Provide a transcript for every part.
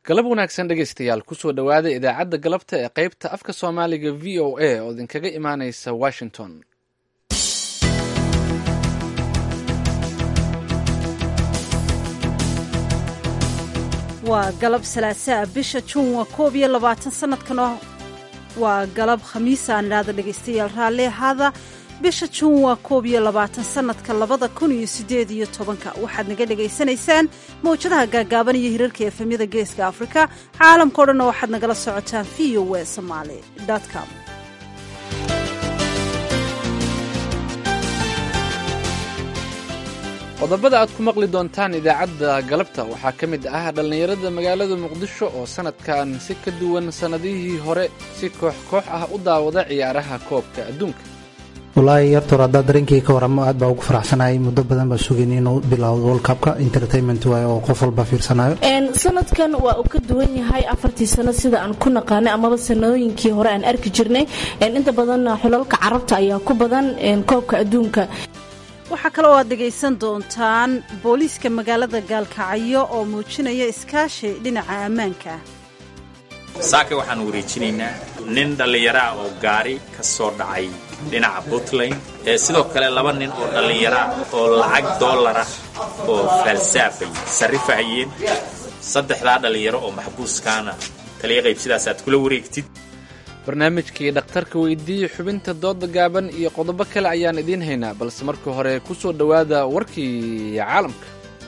galab wanaagsan dhegaystayaal kusoo dhowaada idaacadda galabta ee qaybta afka soomaaliga v o a oo idinkaga imaanaysa washington waa galab salaasaa bisha juun waa koob iyo labaatan sanadkan waa galab khamiisa aan idhaahda dhegaystayaal raalli ahaada bisha juun waa koob iyo labaatan sanadka labada kun iyo sideed iyo tobanka waxaad naga dhegaysanaysaan mawjadaha gaagaaban iyo hirarka efemyada geeska afrika caalamkao dhanna waxaad nagala socotaan v o w somaali com qodobada aad ku maqli doontaan idaacadda galabta waxaa ka mid ah dhallinyarada magaalada muqdisho oo sannadkan si ka duwan sannadihii hore si koox koox ah u daawada ciyaaraha koobka adduunka wallaahi yartoor haddaa dareenkii ka waramo aad baa ugu faraxsanahay muddo badan baa sugayn inuu bilowdo worldcupka entertainment waay oo qof walba fiirsanayo sanadkan waa uu ka duwan yahay afartii sano sida aan ku naqaanay amaba sanooyinkii hore aan arki jirnay inta badan xulalka carabta ayaa ku badan koobka adduunka waxaa kale oo aad dhegaysan doontaan booliiska magaalada gaalkacyo oo muujinaya iskaashi dhinaca ammaanka saaka waxaan wareejinaynaa nin dhallinyaraah oo gaari ka soo dhacay dhinaca puntland sidoo kale laba nin oo dhallinyaraa oo lacag dollarah oo faalsaafay sarrifahayeen saddexdaa dhallinyaro oo maxbuuskaana taliya qayb sidaas aad kula wareegtid barnaamijkii dhakhtarka weydiiye xubinta dooda gaaban iyo qodobo kale ayaan idiin haynaa balse marka hore ku soo dhowaada warkii caalamka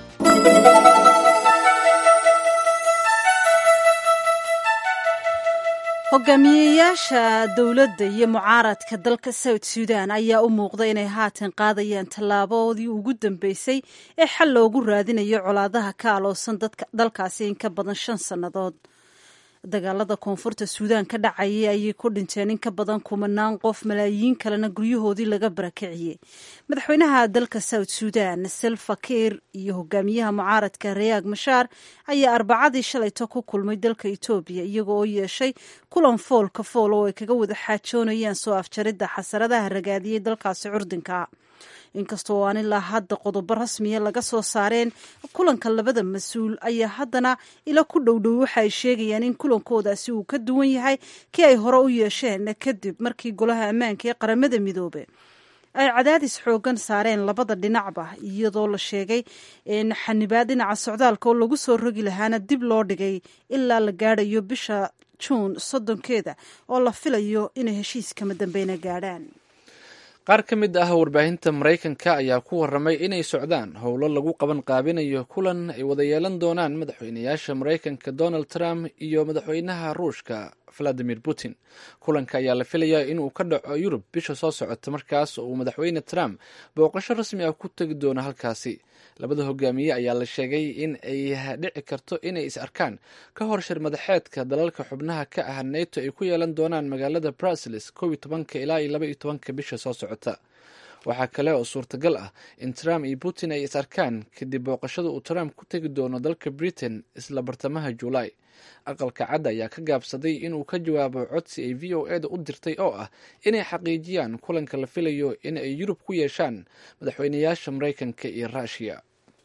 hogaamiyeyaasha dowladda iyo mucaaradka dalka south sudan ayaa u muuqda inay haatan qaadayaan tallaabadii ugu dambeysay ee xal loogu raadinayo colaadaha ka aloosan dalkaasi in ka badan shan sannadood dagaalada koonfurta suudaan ka dhacayay ayay ku dhinteen in ka badan kumanaan qof malaayiin kalena guryahoodii laga barakiciyey madaxweynaha dalka south sudan selfa kiir iyo hogaamiyaha mucaaradka rayaag mashaar ayaa arbacadii shalayto ku kulmay dalka etoobiya iyagoo oo yeeshay kulan foolka fool oo ay kaga wada xaajoonayaan soo afjaridda xasaradaha ragaadiyey dalkaasi curdinka inkastoo aan ilaa hadda qodobo rasmiya laga soo saareen kulanka labada mas-uul ayaa haddana ila ku dhowdhow waxa ay sheegayaan in kulankoodaasi uu ka duwan yahay kii ay hore u yeesheen kadib markii golaha ammaanka ee qaramada midoobe ay cadaadis xoogan saareen labada dhinacba iyadoo la sheegay in xanibaad dhinaca socdaalka oo lagu soo rogi lahaana dib loo dhigay ilaa la gaadhayo bisha juun soddonkeeda oo la filayo inay heshiiskama dambeyna gaadhaan qaar ka mid ah warbaahinta maraykanka ayaa ku warramay inay socdaan howlo lagu qaban qaabinayo kulan ay wada yeelan doonaan madaxweynayaasha maraykanka donald trump iyo madaxweynaha ruushka valadimir putin kulanka ayaa la filayaa inuu ka dhaco yurub bisha soo socota markaas oo uu madaxweyne trump booqasho rasmi ah ku tegi doono halkaasi labada hogaamiye ayaa la sheegay in ay dhici karto inay is arkaan ka hor shir madaxeedka dalalka xubnaha ka ah neto ay ku yeelan doonaan magaalada bruseles kow iyo tobanka ilaa iyo laba iyo tobanka bisha soo socota waxaa kale oo suurtagal ah in trump iyo putin ay is arkaan kadib booqashada uu trump ku tegi doono dalka britain isla bartamaha juulaay aqalka cadda ayaa ka gaabsaday inuu ka jawaabo codsi ay v o eda u dirtay oo ah inay xaqiijiyaan kulanka la filayo in ay yurub ku yeeshaan madaxweynayaasha maraykanka iyo ruushiya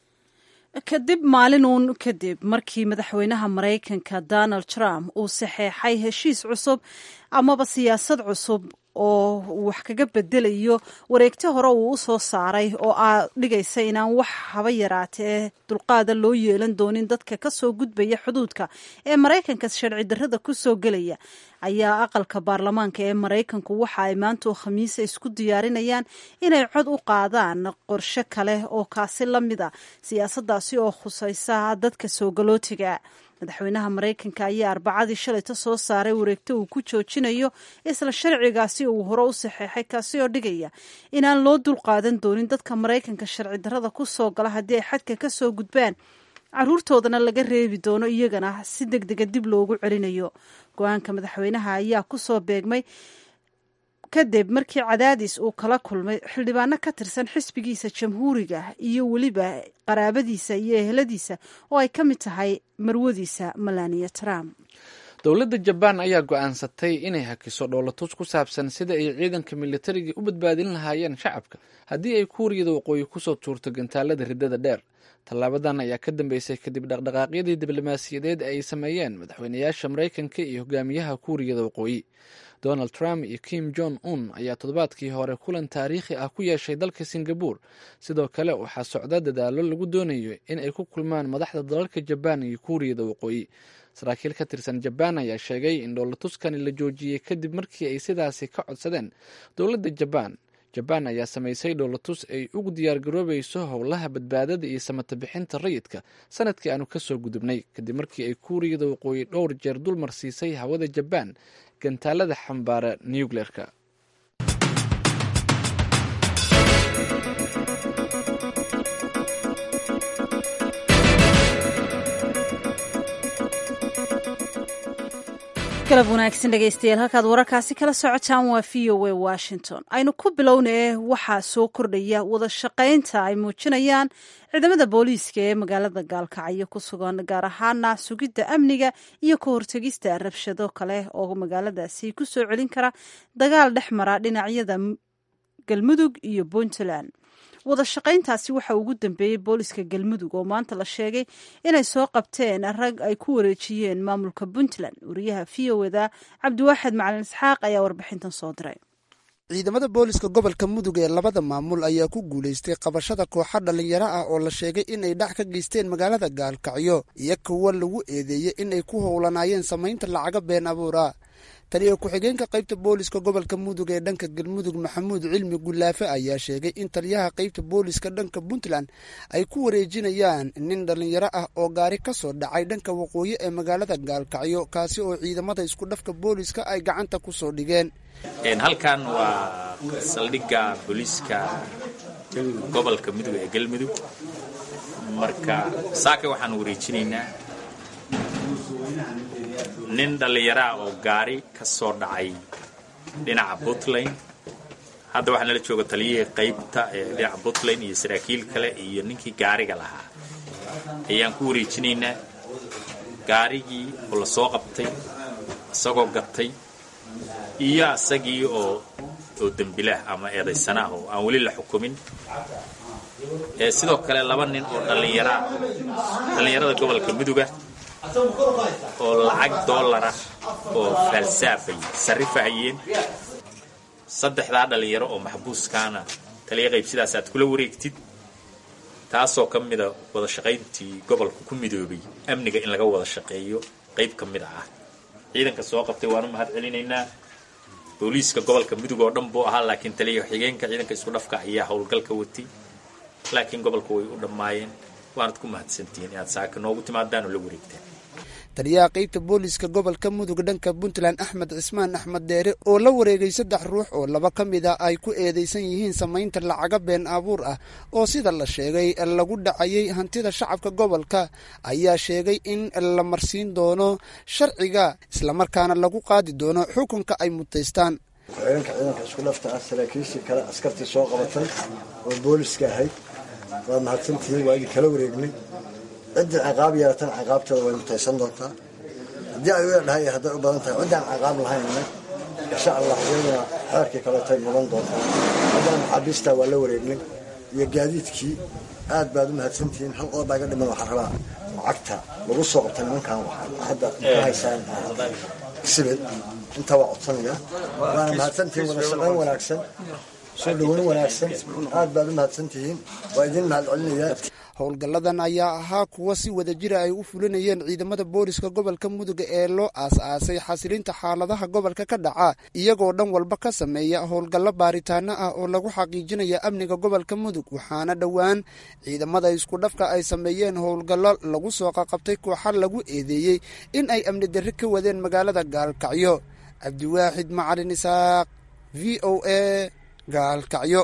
kadib maalin uun kadib markii madaxweynaha maraykanka donald trump uu saxeexay heshiis cusub amaba siyaasad cusub oo wax kaga bedelayo wareegti hore uu u soo saaray oo aa dhigaysa inaan wax haba yaraatee dulqaada loo yeelan doonin dadka ka soo gudbaya xuduudka ee maraykanka sharci darrada ku soo gelaya ayaa aqalka baarlamaanka ee maraykanku waxa ay maanta oo khamiisa isku diyaarinayaan inay cod u qaadaan qorshe kale oo kaasi la mid a siyaasadaasi oo khusaysa dadka soo galootiga madaxweynaha maraykanka ayaa arbacadii shalayta soo saaray wareegto uu ku joojinayo isla sharcigaasi uu hore u saxeexay kaasi oo dhigaya inaan loo dulqaadan doonin dadka maraykanka sharci darrada ku soo gala haddii ay xadka ka soo gudbaan caruurtoodana laga reebi doono iyagana si deg dega dib loogu celinayo go-aanka madaxweynaha ayaa ku soo beegmay kadib markii cadaadis uu kala kulmay xildhibaano ka tirsan xisbigiisa jamhuuriga iyo weliba qaraabadiisa iyo eheladiisa oo ay ka mid tahay marwadiisa melania trump dowladda jabaan ayaa go-aansatay inay hakiso dhoolatus ku saabsan sida ay ciidanka militariga u badbaadin lahaayeen shacabka haddii ay kuuriyada waqooyi kusoo tuurto gantaalada riddada dheer tallaabadan ayaa ka dambeysay kadib dhaqdhaqaaqyadii diblomaasiyadeed ay sameeyeen madaxweynayaasha maraykanka iyo hogaamiyaha kuuriyada waqooyi donald trump iyo kim jong un ayaa toddobaadkii hore kulan taariikhi ah ku yeeshay dalka singabur sidoo kale waxaa socda dadaalo lagu doonayo in ay ku kulmaan madaxda dalalka jabaan iyo kuuriyada waqooyi saraakiil ka tirsan jabaan ayaa sheegay in dhoolatuskani la joojiyey kadib markii ay sidaasi ka codsadeen dowladda jabaan jabaan ayaa samaysay dhoolatus ay ugu diyaargaroobayso howlaha badbaadada iyo samata bixinta rayidka sanadkii aanu kasoo gudubnay kadib markii ay kuuriyada waqooyi dhowr jeer dulmar siisay hawada jabaan gantaalada xambaara nucleerka galab wanaagsan dhegeystayaal halkaad wararkaasi kala socotaan waa v o a washington aynu ku bilownee waxaa soo kordhaya wada shaqaynta ay muujinayaan ciidamada booliiska ee magaalada gaalkacyo ku sugan gaar ahaana sugidda amniga iyo ka hortegista rabshado kale oo magaaladaasi ku soo celin kara dagaal dhex mara dhinacyada galmudug iyo puntland wada shaqayntaasi waxa ugu dambeeyey booliska galmudug oo maanta la sheegay inay soo qabteen rag ay ku wareejiyeen maamulka puntland wariyaha v o da cabdiwaaxid macalin isxaaq ayaa warbixintan soo diray ciidamada booliska gobolka mudug ee labada maamul ayaa ku guulaystay qabashada kooxa dhallinyaro ah oo la sheegay inay dhac ka geysteen magaalada gaalkacyo iyo kuwa lagu eedeeyey inay ku howlanaayeen samaynta lacaga been abuura taliyo ku-xigeenka qaybta booliska gobolka mudug ee dhanka galmudug maxamuud cilmi gulaafe ayaa sheegay in taliyaha qaybta booliska dhanka puntland ay ku wareejinayaan nin dhallinyaro ah oo gaari ka soo dhacay dhanka waqooyi ee magaalada gaalkacyo kaasi oo ciidamada isku dhafka booliska ay gacanta ku soo dhigeen halkan waa saldhigga booliiska gobolka mudug ee galmudug marka saaka waxaan wareejinaynaa nin dhallinyaraa oo gaari ka soo dhacay dhinaca puntland hadda waxaa nala jooga taliyihii qaybta ee dhinaca puntland iyo saraakiil kale iyo ninkii gaariga lahaa ayaan ku wareejinaynaa gaarigii oo la soo qabtay isagoo gatay iyo isagii oo oo dembilah ama eedaysana ah oo aan weli la xukumin sidoo kale laba nin oo dhallinyaraa dhallinyarada gobolka muduga oo lacag dollarah oo faalsaafay sarrifahayeen saddexdaa dhallinyaro oo maxbuuskaana taliya qayb sidaas aad kula wareegtid taasoo ka mida wada shaqayntii gobolka ku midoobay amniga in laga wada shaqeeyo qayb ka mid ah ciidanka soo qabtay waanu mahad celinaynaa booliiska gobolka mudug oo dhan buu ahaa laakiin taliya xigeenka ciidanka isku dhafka ayaa howlgalka watay laakiin gobolka way u dhammaayeen waanad ku mahadsantihiin inaad saaka noogu timaadaan oo la wareegtaan taliyaha qaybta booliska gobolka mudug dhanka puntland axmed cismaan axmed deere oo la wareegay saddex ruux oo laba ka mid a ay ku eedeysan yihiin samaynta lacaga been abuur ah oo sida la sheegay lagu dhacayay hantida shacabka gobolka ayaa sheegay in la marsiin doono sharciga islamarkaana lagu qaadi doono xukunka ay mutaystaan ku-xigeenka ciidanka isku dhafta ah saraakiishii kale askartii soo qabatay oo booliska ahayd waad mahadsantihiin waa idin kala wareegnay ciddii ciqaab yeelatan ciqaabteeda way mutaysan doontaa haddii ay u dhahay hadday u badan tahay ciddaan ciqaab lahaynna insha allah iyaduna xeerkii kaleetay mudan doontaa haddana maxaabiistaa waa la wareegnay iyo gaadiidkii aad baad u mahadsantihiin hal qodob baa iga dhiman waxaa rabaa lacagta lagu soo qabta nimankan hadda ka haysaan sibid intaa waa codsanaya waana mahadsantihiin wada shaqayn wanaagsan soo dhaweyn wanaagsan aad baad u mahadsantihiin waa idin mahad celinayaa howlgalladan ayaa ahaa kuwa si wadajira ay u fulinayeen ciidamada booliska gobolka mudug ee loo aas-aasay xasilinta xaaladaha gobolka ka dhaca iyagoo dhan walba ka sameeya howlgallo baaritaano ah oo lagu xaqiijinaya amniga gobolka mudug waxaana dhowaan ciidamada isku dhafka ay sameeyeen howlgallo lagu soo qaqabtay kooxa lagu eedeeyey in ay amni darri ka wadeen magaalada gaalkacyo cabdiwaaxid macalin isaaq v o a gaalkacyo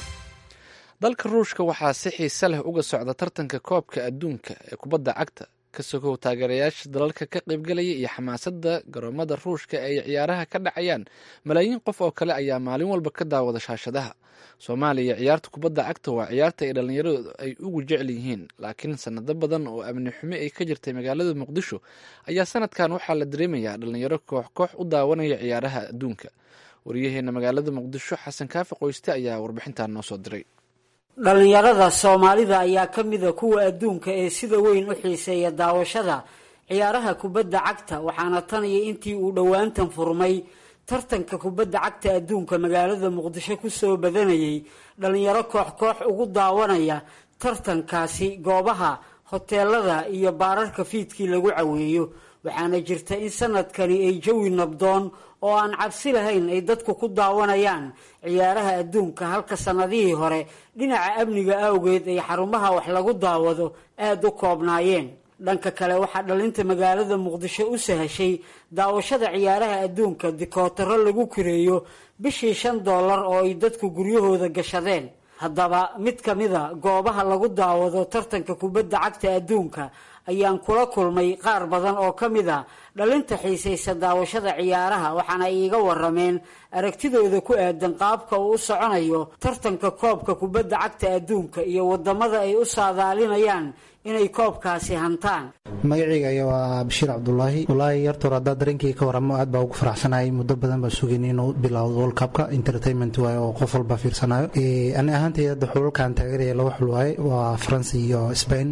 dalka ruushka waxaa si xiise leh uga socda tartanka koobka adduunka ee kubadda cagta ka sogow taageerayaasha dalalka ka qaybgalaya iyo xamaasadda garoomada ruushka ay ciyaaraha ka dhacayaan malaayiin qof oo kale ayaa maalin walba ka daawada shaashadaha soomaaliya ciyaarta kubadda cagta waa ciyaarta ay dhallinyaradu ay ugu jecel yihiin laakiin sanado badan oo amni xumo ay ka jirtay magaalada muqdisho ayaa sanadkan waxaa la dareemayaa dhallinyaro koox koox u daawanaya ciyaaraha adduunka waryaheena magaalada muqdisho xasan kaafi qoyste ayaa warbixintan noo soo diray dhallinyarada soomaalida ayaa ka mida kuwa adduunka ee sida weyn u xiiseeya daawashada ciyaaraha kubadda cagta waxaana tan iyo intii uu dhowaantan furmay tartanka kubadda cagta adduunka magaalada muqdisho kusoo badanayay dhallinyaro koox koox ugu daawanaya tartankaasi goobaha hoteelada iyo baararka fiidkii lagu caweeyo waxaana jirta in sanadkani ay jawi nabdoon oo aan cabsi lahayn ay dadku ku daawanayaan ciyaaraha adduunka halka sanadihii hore dhinaca amniga awgeed ay xarumaha wax lagu daawado aada u koobnaayeen dhanka kale waxaa dhalinta magaalada muqdisho u sahashay daawashada ciyaaraha adduunka dikootaro lagu kireeyo bishii shan dollar oo ay dadku guryahooda gashadeen haddaba mid ka mida goobaha lagu daawado tartanka kubadda cagta adduunka ayaan kula kulmay qaar badan oo ka mid a dhalinta xiisaysa daawashada ciyaaraha waxaana ay iiga warameen aragtidooda ku aadan qaabka uu u soconayo tartanka koobka kubadda cagta adduunka iyo wadamada ay u saadaalinayaan inay koobkaasi hantaan magacayga aya waa bashiir cabdulaahi walaahi yartoor haddaa dareenkii ka waramo aad baa ugu faraxsanahay muddo badan baa sugayn inuu bilowdo world cupka entertainment waaye oo qof walba fiirsanayo ani ahaantay hadda xulalkan taageeraya laba xul waaye waa faransa iyo spain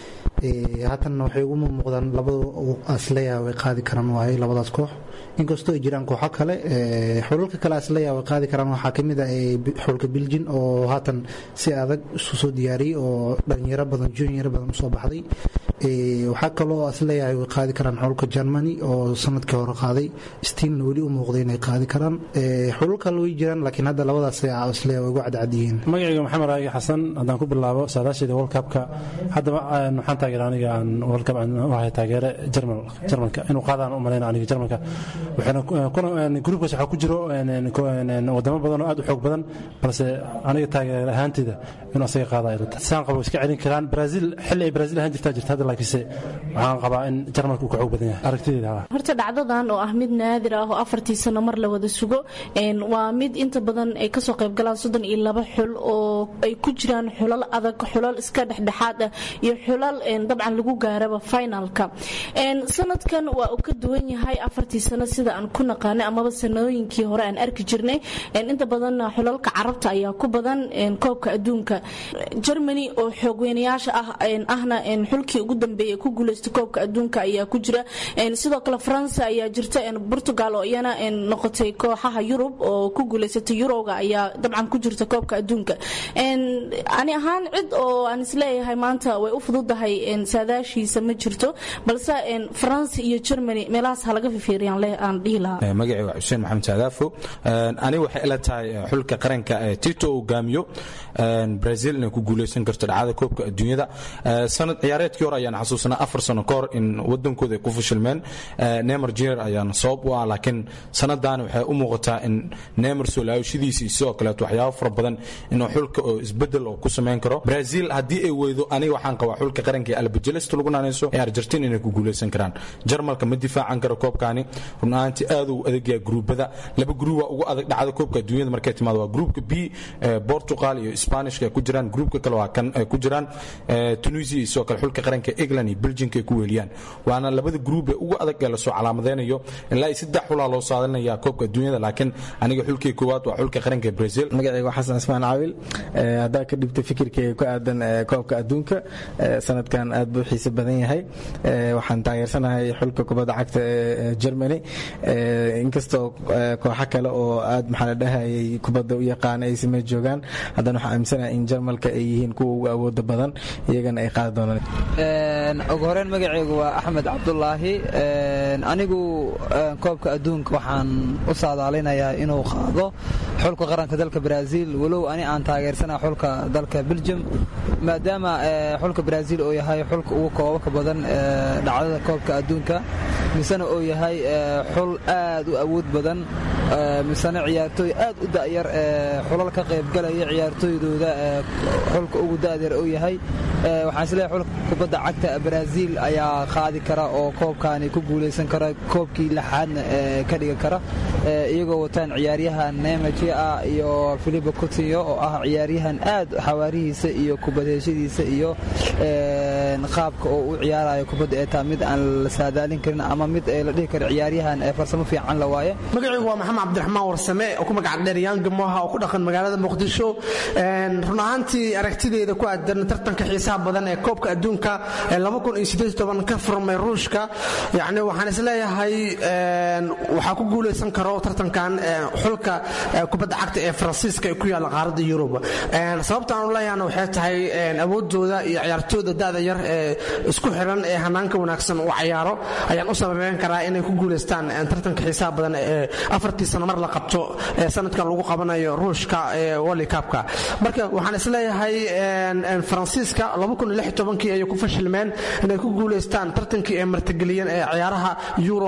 haatanna waxay ugu muuqdaan labadu asleya way qaadi karaan waaye labadaas koox inkastoo ay jiraan kooxo kale xulalka kale asleya way qaadi karaan waxaa kamid ah xulka biljin oo haatan si adag isu soo diyaariyey oo dhalinyaro badan junior badan usoo baxday waxaa kaloo asleeyahay way qaadi karaan xulka germany oo sanadkii hore qaaday steamna weli u muuqday inay qaadi karaan xulal kale way jiraan laakiin hadda labadaas asleeya way ugu cadcad yihiin magacayga maxamed raagi xasan haddaan ku bilaabo saadaasheeda world cupka haddaba waxaan taageera aniga aan world cup aan u ahay taageere german germanka inuu qaadaan u malayna aniga germanka waxaana gruubkaas waxaa ku jiro wadamo badan oo aad u xoog badan balse aniga taageer ahaanteyda inuu asaga qaadayo saan qabo iska celin karaan brazil xilli ay brazil ahaan jirtaa jirta hadda laakiinse waxaan qabaa in jarmalka uu ka xoog badan yahay aragtideeda horta dhacdadan oo ah mid naadir ah oo afartii sano mar la wada sugo waa mid inta badan ay kasoo qayb galaan soddon iyo laba xul oo ay ku jiraan xulal adag xulal iska dhexdhexaad ah iyo xulal dabcan lagu gaaraba finalka sanadkan waa uu ka duwan yahay afartii sano sida aan ku naqaanay amaba sanooyinkii hore aan arki jirnay inta badan xulalka carabta ayaa ku badan koobka adduunka germany oo xoogweynayaasha ah ahna xulkii ugu dambeeyay ku guuleystay koobka adduunka ayaa ku jira sidoo kale faransa ayaa jirta portugal oo iyana noqotay kooxaha yurub oo ku guuleysatay yuroga ayaa dabcan ku jirta koobka adduunka ani ahaan cid oo aan isleeyahay maanta way u fududahay saadaashiisa ma jirto balse faransa iyo germany meelahaas halaga fifiiriyaan aan dhihi lahaa magacii waa xuseen maxamed saadaafo aniga waxay ila tahay xulka qaranka tito hogaamiyo brazil inay ku guuleysan karto dhacdada koobka adduunyada sanad ciyaareedkii hore ayaan xasuusanaa afar sano ka hor in wadankooda ay ku fashilmeen neymar junior ayaan sabab u ah laakiin sanadaani waxay u muuqataa in neymar soo laawashadiisa iyo sidoo kaleeto waxyaabo fara badan inuu xulka oo isbedel oo ku samayn karo brazil haddii ay weydo aniga waxaan qabaa xulka qaranka ee albajelesta lagu naanayso ee argentina inay ku guuleysan karaan jarmalka ma difaacan karo koobkaani run ahaantii aad uu adagyaa gruubada laba gruub waa ugu adag dhacda koobka adduunyada markay timaado waa gruubka b portugal iyo spanishka ay ku jiraan gruubka kale waa kan ay ku jiraan tunisia iyo sidoo kale xulka qaranka england iyo belgiumka ay ku weeliyaan waana labada gruub ee ugu adag ee lasoo calaamadeynayo ilaa iyo saddex xulaa loo saadalinayaa koobka adduunyada laakiin aniga xulkii koowaad waa xulka qaranka ee brazil magacayga xasan ismaan caawil haddaa ka dhibta fikirkayga ku aadan koobka adduunka sanadkan aad buu xiise badan yahay waxaan taageersanahay xulka kubadda cagta ee germany inkastoo kooxo kale oo aad maxaa la dhahayay kubadda u yaqaana ay samey joogaan haddana waxaan aaminsanahay in jarmalka ay yihiin kuwa ugu awooda badan iyagana ay qaadi doonaan ugu horeyn magacaygu waa axmed cabdulaahi anigu koobka adduunka waxaan u saadaalinayaa inuu qaado xulka qaranka dalka brazil walow ani aan taageersana xulka dalka belgium maadaama xulka brazil uu yahay xulka ugu koobabka badan dhacdada koobka adduunka misena uu yahay xul aad u awood badan misena ciyaartooy aad u da'yar xulal ka qaybgalaya ciyaartooydooda xulka ugu da'yar uu yahay waxaan isleeyahay xulka kubadda cagta brazil ayaa qaadi kara oo koobkaani ku guulaysan kara koobkii lixaadna ka dhigi kara iyagoo wataan ciyaaryahan nemaji ah iyo filipe coutinho oo ah ciyaaryahan aad xawaarihiisa iyo kubadheeshadiisa iyo qaabka oo u ciyaarayo kubadda ee taa mid aan la saadaalin karin ama mid la dhihi karo ciyaaryahan farsamo fiican la waaye magacaygu waa maxamed cabdiraxmaan warsame oo ku magac dheer yaanga moha oo ku dhaqan magaalada muqdisho run ahaantii aragtideeda ku aadan tartanka xiisaha badan ee koobka adduunka ee ka furmay ruushka yani waxaan isleeyahay waxaa ku guulaysan karo tartankan xulka kubadda cagta ee faransiiska ee ku yaalla qaaradda yurub sababta aan u leeyahana waxay tahay awoodooda iyo ciyaartooyda da'da yar ee isku xiran ee hanaanka wanaagsan u cayaaro ayaan u sababeyn karaa inay ku guulaystaan tartanka xiisaha badan ee afartii sano mar la qabto ee sanadkan lagu qabanayo ruushka ee wolikabka marka waxaan isleeyahay faransiiska kii ayay ku fashilmeen inay ku guulaystaan tartankii ay martigeliyeen ee ciyaaraha euro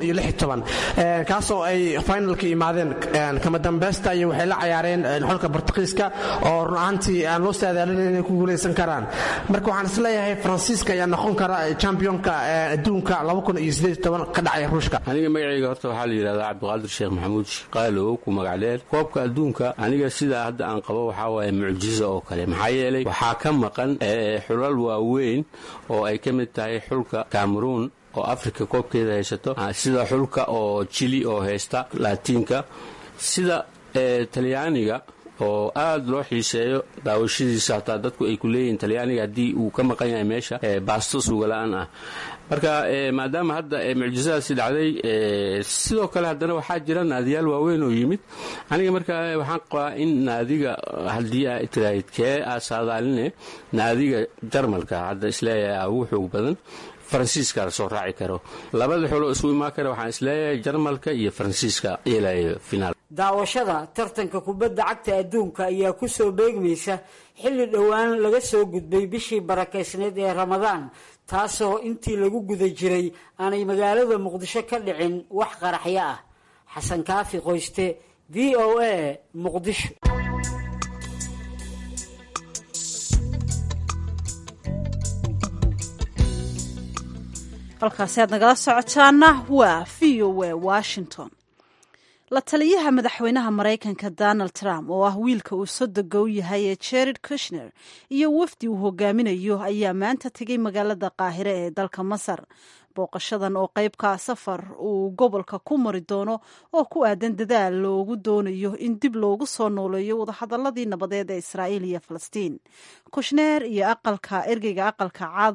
kaasoo ay finalka imaadeen kama dambeysta iyo waxay la cayaareen xulka bortuqiiska oo run ahaantii aan loo saadaalin inay ku guulaysan karaan marka waxaan isleeyahay faransiiska ayaa noqon kara championka adduunka ka dhacaya ruushka aniga magacayga horta waxaa la yidhahdaa cabdiqaadir sheekh maxamuud qaalow ku magacdheer koobka adduunka aniga sidaa hadda aan qabo waxaa waaye mucjizo oo kale maxaa yeelay waxaa ka maqan xulal waaweyn oo ay ka mid tahay xulka cameruun oo africa koobkeeda haysato sida xulka oo jili oo haysta laatiinka sida talyaaniga oo aad loo xiiseeyo daawashadiisa hataa dadku ay ku leeyihiin talyaaniga haddii uu ka maqan yahay meesha baasto suugala'aan ah marka maadaama hadda mucjisadaasi dhacday sidoo kale haddana waxaa jira naadiyaal waaweyn oo yimid aniga marka waxaan qabaa in naadiga haddii aa tiraahid kee aa saadaaline naadiga jarmalka hadda isleeyahay ugu xoog badan faransiiska la soo raaci karo labada xuloo isku imaan kara waxaan isleeyahay jarmalka iyo faransiiska yeelayo finaal daawashada tartanka kubadda cagta adduunka ayaa ku soo beegmaysa xilli dhowaan laga soo gudbay bishii barakaysneed ee ramadaan taasoo intii lagu guda jiray aanay magaalada muqdisho ka dhicin wax qaraxyo ah xasan kaafi qoyste v o a muqdisho halkaasi aad nagala socotaana waa v o a washington la taliyaha madaxweynaha maraykanka donald trump oo ah wiilka uu sodoga u yahay ee jared kushner iyo wafdi uu hogaaminayo ayaa maanta tegay magaalada qaahire ee dalka masar booqashadan oo qeybka safar uu gobolka ku mari doono oo ku aadan dadaal loogu doonayo in dib loogu soo nooleeyo wadahadaladii nabadeed ee israa'iil iyo falastiin kushner iyo aqalka ergeyga aqalka cad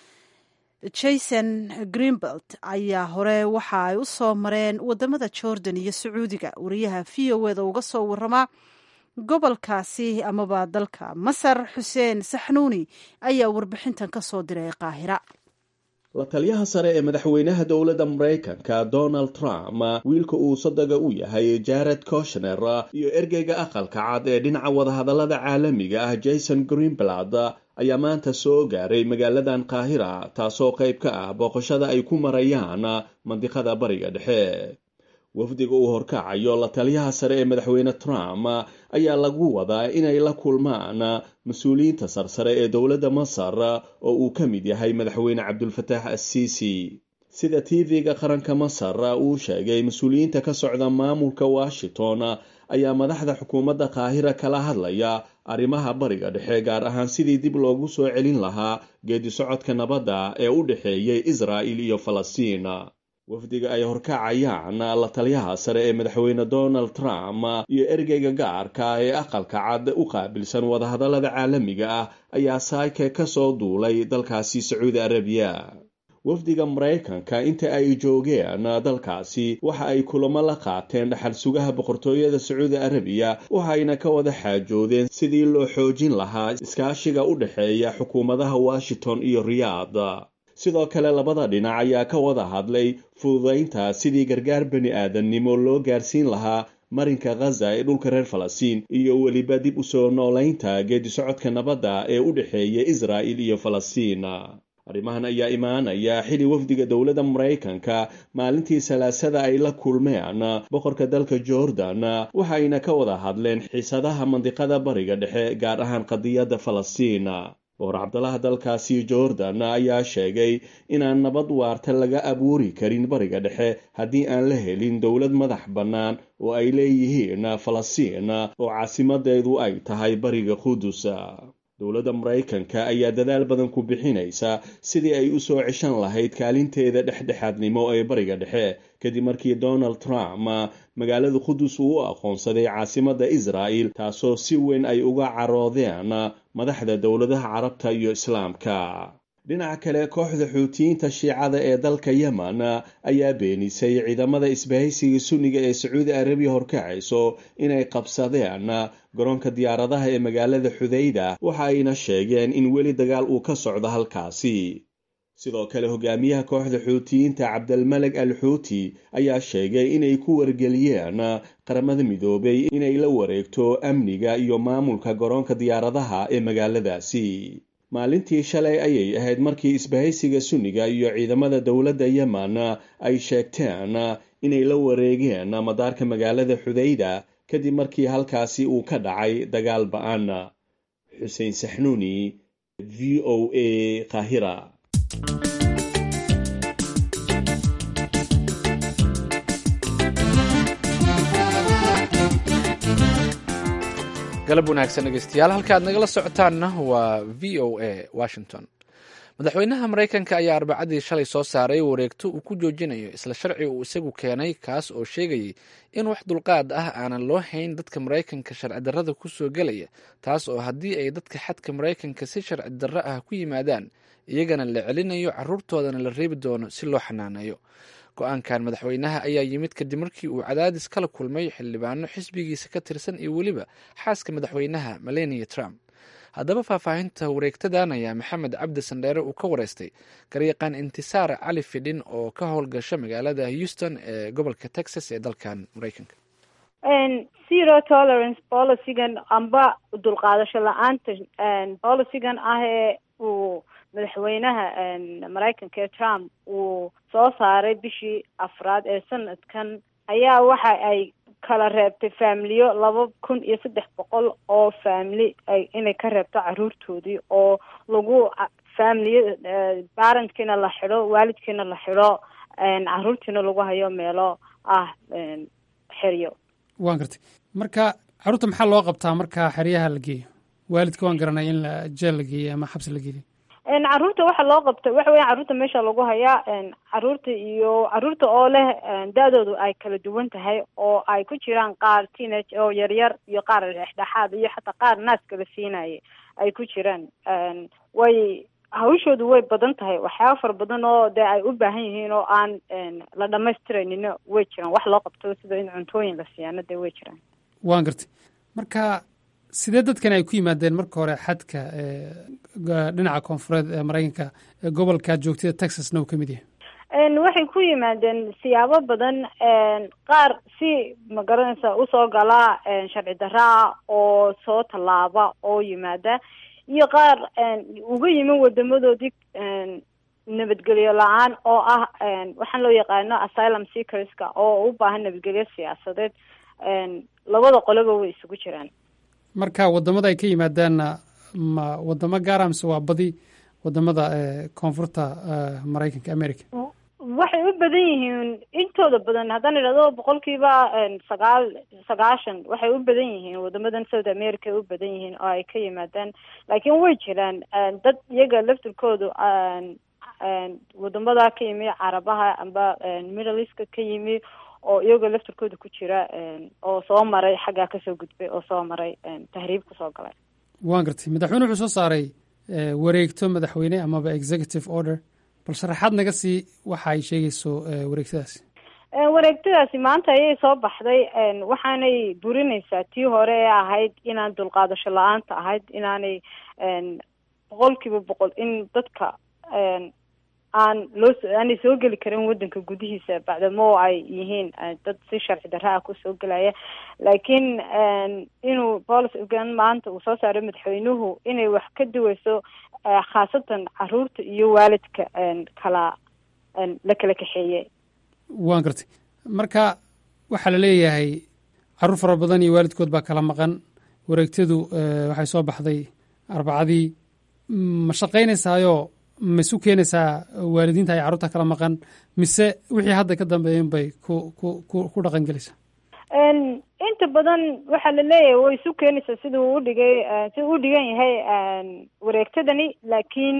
jason greenbelt ayaa hore waxa ay u soo mareen wadamada jordan iyo sacuudiga wariyaha v o eda uga soo waramaa gobolkaasi amaba dalka masar xuseen saxnuuni ayaa warbixintan ka soo diray qaahira la taliyaha sare ee madaxweynaha dowladda maraykanka donald trump wiilka uu sadaga u yahay jared koshner iyo ergeyga aqalka cad ee dhinaca wadahadallada caalamiga ah jason greenblatt ayaa maanta soo gaaray magaaladan qaahira taasoo qayb ka ah booqashada ay ku marayaan mandiqada bariga dhexe wafdiga uu horkacayo la taliyaha sare ee madaxweyne trump ayaa lagu wadaa inay la kulmaan mas-uuliyiinta sarsare ee dowladda masar oo uu ka mid yahay madaxweyne cabdulfataax assiisi sida tv-ga qaranka masar uu sheegay mas-uuliyiinta ka socda maamulka washington ayaa madaxda xukuumadda qaahira kala hadlaya arrimaha bariga dhexe gaar ahaan sidii dib loogu soo celin lahaa geedi socodka nabadda ee u dhexeeyay israa'il iyo falastiin wafdiga ay horkacayaan la taliyaha sare ee madaxweyne donald trump iyo ergeyga gaarka ee aqalka cad u qaabilsan wadahadallada caalamiga ah ayaa saake ka soo duulay dalkaasi sacuudi arabiya wafdiga maraykanka inta ay joogeen dalkaasi waxa ay kulamo la qaateen dhaxal sugaha boqortooyada sacuudi arabiya waxayna ka wada xaajoodeen sidii loo xoojin lahaa iskaashiga u dhexeeya xukuumadaha washington iyo riyaad sidoo kale labada dhinac ayaa ka wada hadlay fududaynta sidii gargaar bani aadamnimo loo gaarsiin lahaa marinka khaza ee dhulka reer falastiin iyo weliba dib u soo noolaynta geedi socodka nabadda ee u dhexeeya israa'il iyo falastiin arrimahan ayaa imaanaya xili wafdiga dowladda maraykanka maalintii salaasada ay la kulmeen boqorka dalka jordan waxayna ka wada hadleen xiisadaha mandiqada bariga dhexe gaar ahaan qadiyadda falastiin boqor cabdalaha dalkaasi jordan ayaa sheegay inaan nabad waarta laga abuuri karin bariga dhexe haddii aan la helin dowlad madax bannaan oo ay leeyihiin falastiin oo caasimadeedu ay tahay bariga qudus dowladda maraykanka ayaa dadaal badan ku bixinaysa sidii ay u soo ceshan lahayd kaalinteeda dhexdhexaadnimo ee bariga dhexe kadib markii donald trump magaalada qudus uu u aqoonsaday caasimadda israa'el taasoo si weyn ay uga caroodeen madaxda dowladaha carabta iyo islaamka dhinaca kale kooxda xuutiyiinta shiicada ee dalka yemen ayaa beenisay ciidamada isbahaysiga sunniga ee sacuudi arabiya horkacayso inay qabsadeen garoonka diyaaradaha ee magaalada xudayda waxa ayna sheegeen in weli dagaal uu ka socdo halkaasi sidoo kale hogaamiyaha kooxda xuutiyiinta cabdalmaleg al xuuti ayaa sheegay inay ku wargeliyeen qaramada midoobay inay la wareegto amniga iyo maamulka garoonka diyaaradaha ee magaaladaasi maalintii shalay ayay ahayd markii isbahaysiga sunniga iyo ciidamada dowladda yemen ay sheegteen inay la wareegeen madaarka magaalada xudayda kadib markii halkaasi uu ka dhacay dagaal ba-an xuseen saxnuuni v o a qaahira galab wanaagsan dhegeystayaal halka aad nagala socotaanna waa v o a washington madaxweynaha maraykanka ayaa arbacadii shalay soo saaray wareegto uu ku joojinayo isla sharci uu isagu keenay kaas oo sheegayay in wax dulqaad ah aanan loo hayn dadka maraykanka sharci darrada ku soo gelaya taas oo haddii ay dadka xadka maraykanka si sharci darro ah ku yimaadaan iyagana la celinayo caruurtoodana la reebi doono si loo xanaaneeyo go-aankan madaxweynaha ayaa yimid kadib markii uu cadaadis kala kulmay xildhibaano xisbigiisa ka tirsan iyo weliba xaaska madaxweynaha melania trump haddaba faahfaahinta wareegtadan ayaa maxamed cabdi sandheere uu ka wareystay garyaqaan intisaar cali fidhin oo ka howlgasha magaalada houston ee gobolka texas ee dalkan maraykanka zero tolerance policygan amba dulqaadasho la-aanta policygan ah ee uu madaxweynaha maraykanka ee trump uu soo saaray bishii afraad ee sanadkan ayaa waxa ay kala reebtay faamiliyo laba kun iyo saddex boqol oo faamili inay ka reebto caruurtoodii oo lagu faamiliya barentkiina la xidho waalidkiina la xidho caruurtiina lagu hayo meelo ah xeryo waan gartay marka caruurta maxaa loo qabtaa marka xeryaha la geeyo waalidka waan garanay in la jeel la geeyo ama xabsi la geeyo caruurta waxa loo qabta waxa weya caruurta meesha lagu hayaa caruurta iyo caruurta oo leh da-doodu ay kala duwan tahay oo ay ku jiraan qaar teenage oo yaryar iyo qaar dhexdhexaad iyo xataa qaar naaska la siinaya ay ku jiraan way hawshoodu way badan tahay waxyaaba fara badan oo dee ay u baahan yihiin oo aan la dhamaystiraynin way jiraan wax loo qabto sida in cuntooyin la siyaano dee way jiraan waan gartay marka sidee dadkan ay ku yimaadeen marka hore xadka dhinaca koonfureed ee maraykanka ee gobolka joogtada texasna uu ka mid yahay waxay ku yimaadeen siyaabo badan qaar si magaranaysa usoo galaa sharci daraa oo soo tallaaba oo yimaada iyo qaar uga yimin wadamadoodii nabadgelyo la-aan oo ah waxaan loo yaqaano asylum seekerska oo u baahan nabadgelyo siyaasadeed labada qoloba way isugu jiraan marka wadamada ay ka yimaadaanna ma wadamo gaara mise waa badi wadamada koonfurta maraykanka america waxay u badan yihiin intooda badan haddaan idhahdo boqolkiiba sagaal sagaashan waxay u badan yihiin wadamadan south america ay u badan yihiin oo ay ka yimaadaan laakiin way jiraan dad iyaga laftirkoodu wadamada ka yimi carabaha amba middle eastka ka yimi oo iyagoo laftirkooda ku jira oo soo maray xaggaa kasoo gudbay oo soo maray tahriib kusoo galay waan gartay madaxweyne wuxuu soo saaray wareegto madaxweyne amaba executive order bal sharaxaad naga sii waxa ay sheegayso wareegtadaasi wareegtadaasi maanta ayay soo baxday waxaanay burinaysaa tii hore ee ahayd inaan dulqaadasho la-aanta ahayd inaanay boqol kiiba boqol in dadka aan loo aanay soo geli karin wadanka gudihiisa bacdamo ay yihiin dad si sharci darra ah kusoo gelaya laakiin inuu policygan maanta uu soo saaray madaxweynuhu inay wax ka duweyso khaasatan caruurta iyo waalidka kala la kala kaxeeyey waan gartay marka waxaa la leeyahay carruur fara badan iyo waalidkood baa kala maqan wareegtadu waxay soo baxday arbacadii ma shaqaynaysaayo ma isu keenaysaa waalidiinta ay carruurta kala maqan mise wixii hadda ka dambeeyen bay ku ku ku ku dhaqan gelaysaa inta badan waxaa la leeyahay way isu keenaysaa siduu u dhigay siduu u dhigan yahay wareegtadani laakiin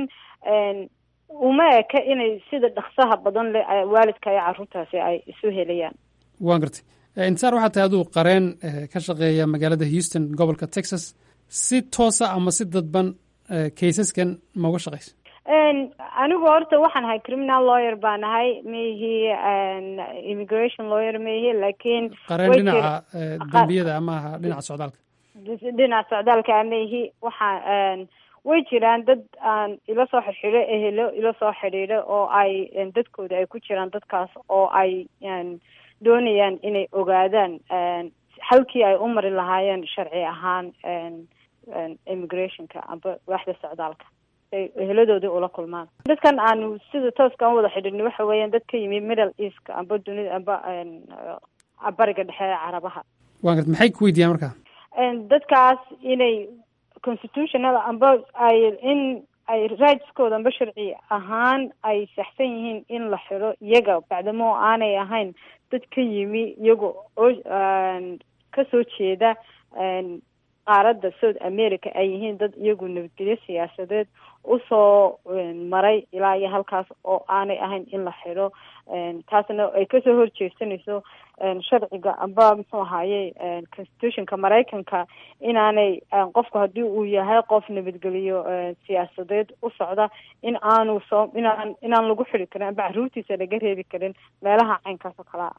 uma eka inay sida dhaksaha badan le waalidka iyo carruurtaasi ay isu helayaan waan gartay intisaar waxaa tahay aduu qareen ka shaqeeya magaalada houston gobolka texas si toosa ama si dadban kaysaskan ma uga shaqaysa anigu horta waxaan ahay criminal lawyer baan ahay maihi immigration lawyer maihi laakiin qareen dhinaca dembiyada ama aha dhinaca socdaalka dhinaca socdaalka maihi waxaa way jiraan dad aan ila soo xirxidho ehelo ila soo xidhiidho oo ay dadkooda ay ku jiraan dadkaas oo ay doonayaan inay ogaadaan halkii ay u mari lahaayeen sharci ahaan immigrationka amba waaxda socdaalka ay eheladoodii ula kulmaan dadkan aanu sida tooska an wada xidhiidhno waxa weeyaan dad ka yimi middle eastka amba dunida amba bariga dhexe ee carabaha waan garta maxay ku weydiiyaan marka dadkaas inay constitutional amba ay in ay rightskooda amba sharci ahaan ay saxsan yihiin in la xiro iyaga bacdamo aanay ahayn dad ka yimi iyaga oo kasoo jeeda qaaradda south america ay yihiin dad iyagu nabadgelyo siyaasadeed usoo maray ilaa iyo halkaas oo aanay ahayn in la xiro taasna ay kasoo horjeesanayso sharciga amba muxuu ahaaye constitutionka maraykanka inaanay qofku haddii uu yahay qof nabadgeliyo siyaasadeed u socda in aanu soo inaan inaan lagu xiri karin amba caruurtiisa laga reebi karin meelaha caynkaas oo kalea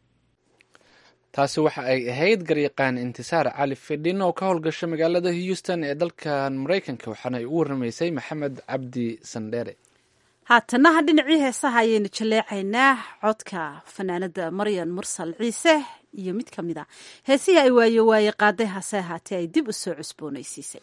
taasi waxa ay ahayd garyaqaan intisaar cali fidhin oo ka howlgasha magaalada houston ee dalkan maraykanka waxaana ay u warramaysay maxamed cabdi sandheere haatanaha dhinacii heesaha ayaynu jaleecaynaa codka fanaanada maryan mursal ciise iyo mid ka mid a heesihii ay waaye waaye qaaday hase ahaatee ay dib u soo cusboonaysiisay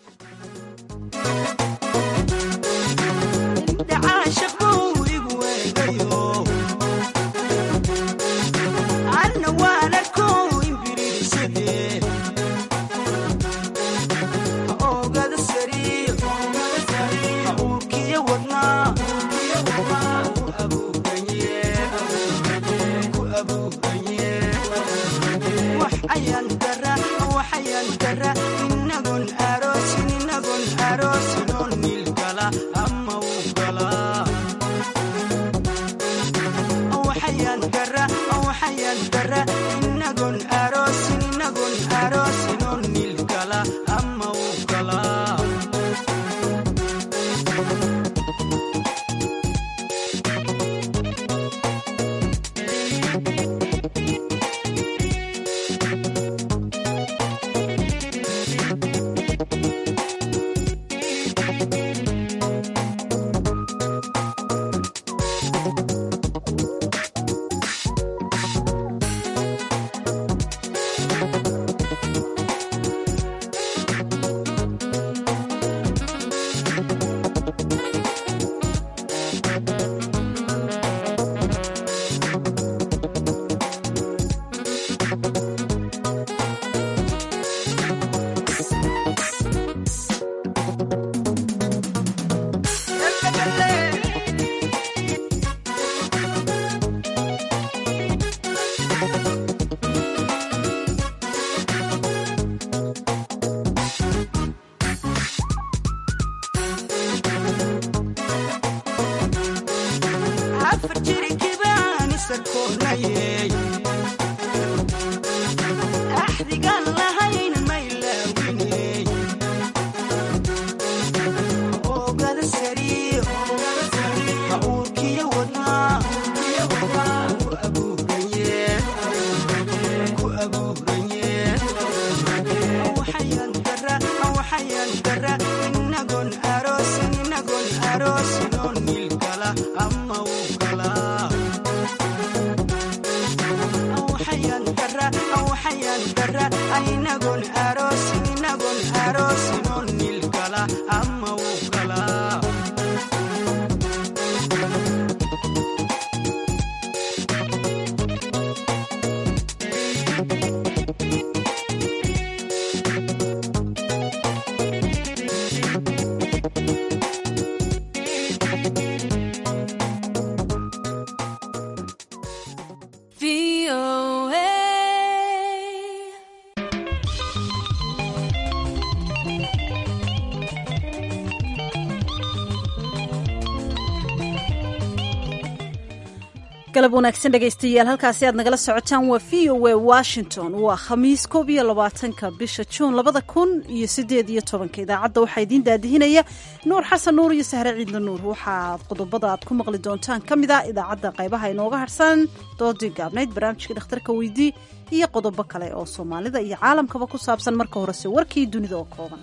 galab wanaagsan dhegaystayaal halkaasi aad nagala socotaan waa v o a washington waa khamiis koob iyo labaatanka bisha juun labada kun iyo sideed iyo tobanka idaacadda waxaa idiin daadihinaya nuur xasan nuur iyo sahre ciidna nuur waxaa qodobada aad ku maqli doontaan ka mid a idaacadda qaybaha inooga harsan doodii gaabnayd barnaamijka dhakhtarka weydii iyo qodobo kale oo soomaalida iyo caalamkaba ku saabsan marka horese warkii dunida oo kooban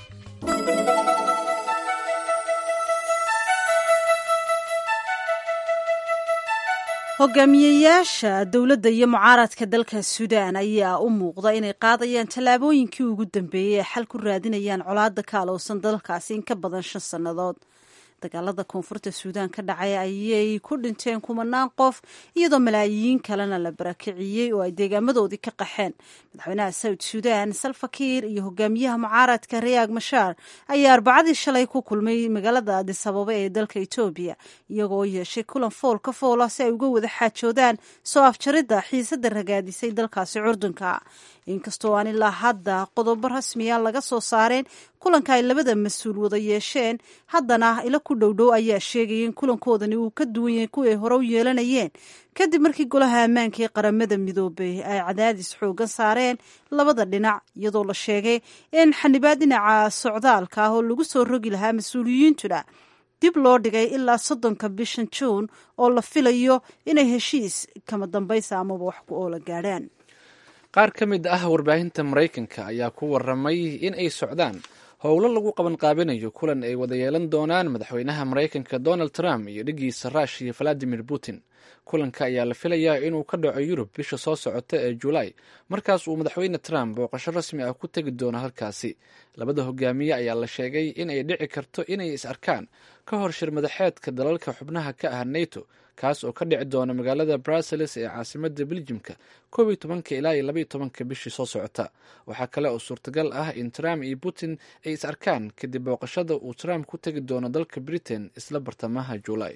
hogaamiyeyaasha dowladda iyo mucaaradka dalka suudaan ayaa u muuqda inay qaadayaan tallaabooyinkii ugu dambeeyey ee xal ku raadinayaan colaadda ka alowsan dalkaasi in ka badan shan sannadood dagaalada koonfurta suudaan ka dhacay ayay ku dhinteen kumanaan qof iyadoo malaayiin kalena la barakiciyey oo ay deegaamadoodii ka qaxeen madaxweynaha sawd suudaan salfakiir iyo hogaamiyaha mucaaradka rayaag mashaar ayaa arbacadii shalay ku kulmay magaalada adisababa ee dalka etoobiya iyagoo yeeshay kulan fool ka foola si ay uga wada xaajoodaan soo afjaridda xiisada ragaadisay dalkaasi curdunka inkastoo aan ilaa hadda qodobo rasmiya laga soo saareen kulanka ay labada mas-uul wada yeesheen haddana ilo ku dhowdhow ayaa sheegaya in kulankoodani uu ka duwan yahay kuwii hore u yeelanayeen kadib markii golaha ammaanka ee qaramada midoobay ay cadaadis xoogan saareen labada dhinac iyadoo la sheegay in xanibaad dhinaca socdaalka ah oo lagu soo rogi lahaa mas-uuliyiintuna dib loo dhigay ilaa soddonka bishan juun oo la filayo inay heshiis kama dambaysa amaba wax ku oola gaadhaan qaar ka mid ah warbaahinta maraykanka ayaa ku waramay in ay socdaan howlo lagu qabanqaabinayo kulan ay wada yeelan doonaan madaxweynaha maraykanka donald trump iyo dhigiisa ruushiya valadimir putin kulanka ayaa la filayaa inuu ka dhaco yurub bisha soo socota ee julaay markaas uu madaxweyne trump booqasho rasmi ah ku tegi doono halkaasi labada hogaamiye ayaa la sheegay in ay dhici karto inay is arkaan ka hor shir madaxeedka dalalka xubnaha ka ah nato kaas oo ka dhici doona magaalada brussels ee caasimada beljimka koob iyo tobanka ilaa iyo labaiyo tobanka bishii soo socota waxaa kale oo suurtagal ah in trump iyo putin ay is arkaan kadib booqashada uu trump ku tegi doono dalka britain isla bartamaha juulaay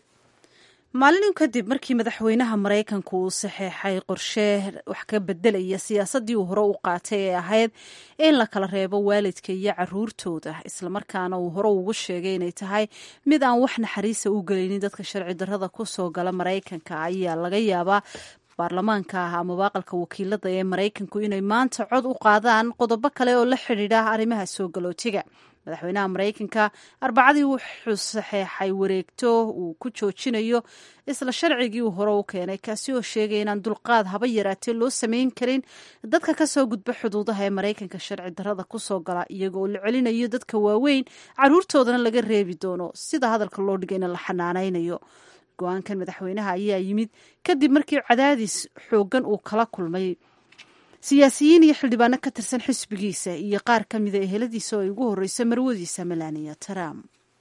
maalin kadib markii madaxweynaha maraykanku uu saxeexay qorshe wax ka bedelaya siyaasaddii uu hore u qaatay ee ahayd in la kala reebo waalidka iyo caruurtooda islamarkaana uu hore ugu sheegay inay tahay mid aan wax naxariisa u gelaynin dadka sharci darrada kusoo gala maraykanka ayaa laga yaabaa baarlamaanka ah ama baaqalka wakiilada ee maraykanku inay maanta cod u qaadaan qodobo kale oo la xidhiidha arrimaha soo galootiga madaxweynaha maraykanka arbacadii wuxuu saxeexay wareegto uu ku joojinayo isla sharcigii uu hore u keenay kaasi oo sheegay inaan dulqaad haba yaraatee loo sameyn karin dadka kasoo gudba xuduudaha ee maraykanka sharci darrada kusoo gala iyagoo la celinayo dadka waaweyn caruurtoodana laga reebi doono sida hadalka loo dhigayna la xanaanaynayo go-aankan madaxweynaha ayaa yimid kadib markii cadaadis xoogan uu kala kulmay siyaasiyiin iyo xildhibaano ka tirsan xisbigiisa iyo qaar ka mida eheladiisa oo ay ugu horreysa marwadiisa melania trump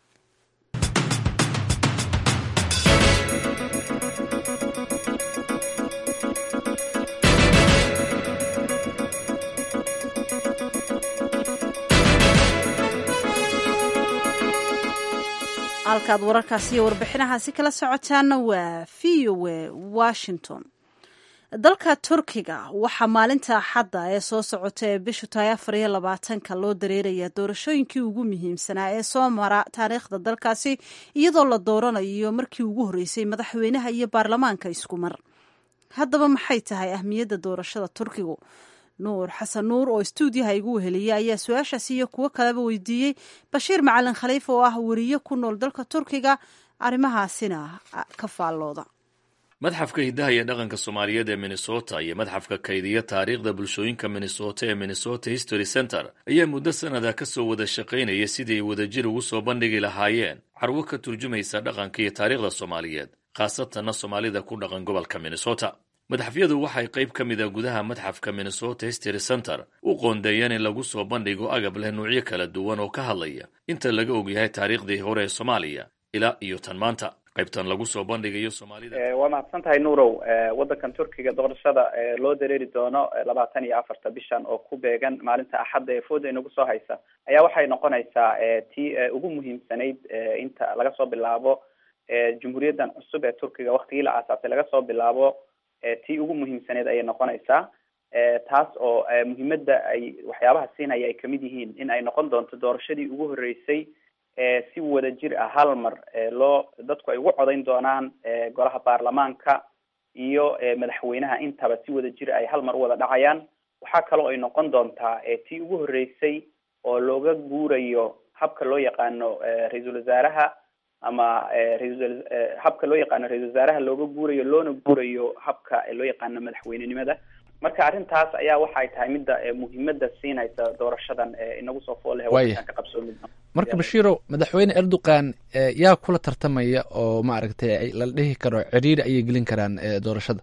halkaad wararkaasi iyo warbixinahaasi kala socotaana waa v o a washington dalka turkiga waxaa maalinta axadda ee soo socota ee bishu tahay afar iyo labaatanka loo dareerayaa doorashooyinkii ugu muhiimsanaa ee soo mara taariikhda dalkaasi iyadoo la dooranayo markii ugu horreysay madaxweynaha iyo baarlamaanka isku mar haddaba maxay tahay ahmiyadda doorashada turkigu nuur xasan nuur oo stuudiyaha igu weheliya ayaa su-aashaasi iyo kuwo kaleba weydiiyey bashiir macalin khaliif oo ah weriye ku nool dalka turkiga arrimahaasina ka faallooda madxafka hiddaha iyo dhaqanka soomaaliyeed ee minnesota iyo madxafka kaydiya taariikhda bulshooyinka minnesota ee minnesota history center ayaa muddo sannada ka soo wada shaqaynaya sidii ay wadajir ugu soo bandhigi lahaayeen carwo ka turjumaysa dhaqanka iyo taariikhda soomaaliyeed khaasatanna soomaalida ku dhaqan gobolka minnesota madxafyadu waxay qayb ka mid a gudaha madxafka minnesota history center u qoondeeyeen in lagu soo bandhigo agab leh nuucyo kala duwan oo ka hadlaya inta laga ogyahay taariikhdii hore ee soomaaliya ilaa iyo tan maanta qaybtan lagu soo bandhigayo soomaalida waa mahadsan tahay nuurow waddankan turkiga doorashada loo dareeri doono labaatan iyo afarta bishan oo ku beegan maalinta axadda ee fooda inagu soo haysa ayaa waxay noqonaysaa tii ugu muhiimsanayd inta laga soo bilaabo jumhuuriyaddan cusub ee turkiga waktigii la aasaasay laga soo bilaabo tii ugu muhiimsaneyd ayay noqonaysaa taas oo muhiimadda ay waxyaabaha siinaya ay kamid yihiin in ay noqon doonto doorashadii ugu horreysay si wada jir ah hal mar loo dadku ay ugu codayn doonaan golaha baarlamaanka iyo madaxweynaha intaba si wada jir ay hal mar u wada dhacayaan waxaa kaloo ay noqon doontaa tii ugu horreysay oo looga guurayo habka loo yaqaano ra-iisul wasaaraha ama raisal habka loo yaqaano ra-isul wasaaraha looga guurayo loona guurayo habka loo yaqaano madaxweynenimada marka arrintaas ayaa waxay tahay midda muhiimada siinaysa doorashadan inagu soo fool leh wadankan ka qabsoomi marka bashiiro madaxweyne erdogan yaa kula tartamaya oo maaragtay la dhihi karo ciriiri ayay gelin karaan doorashada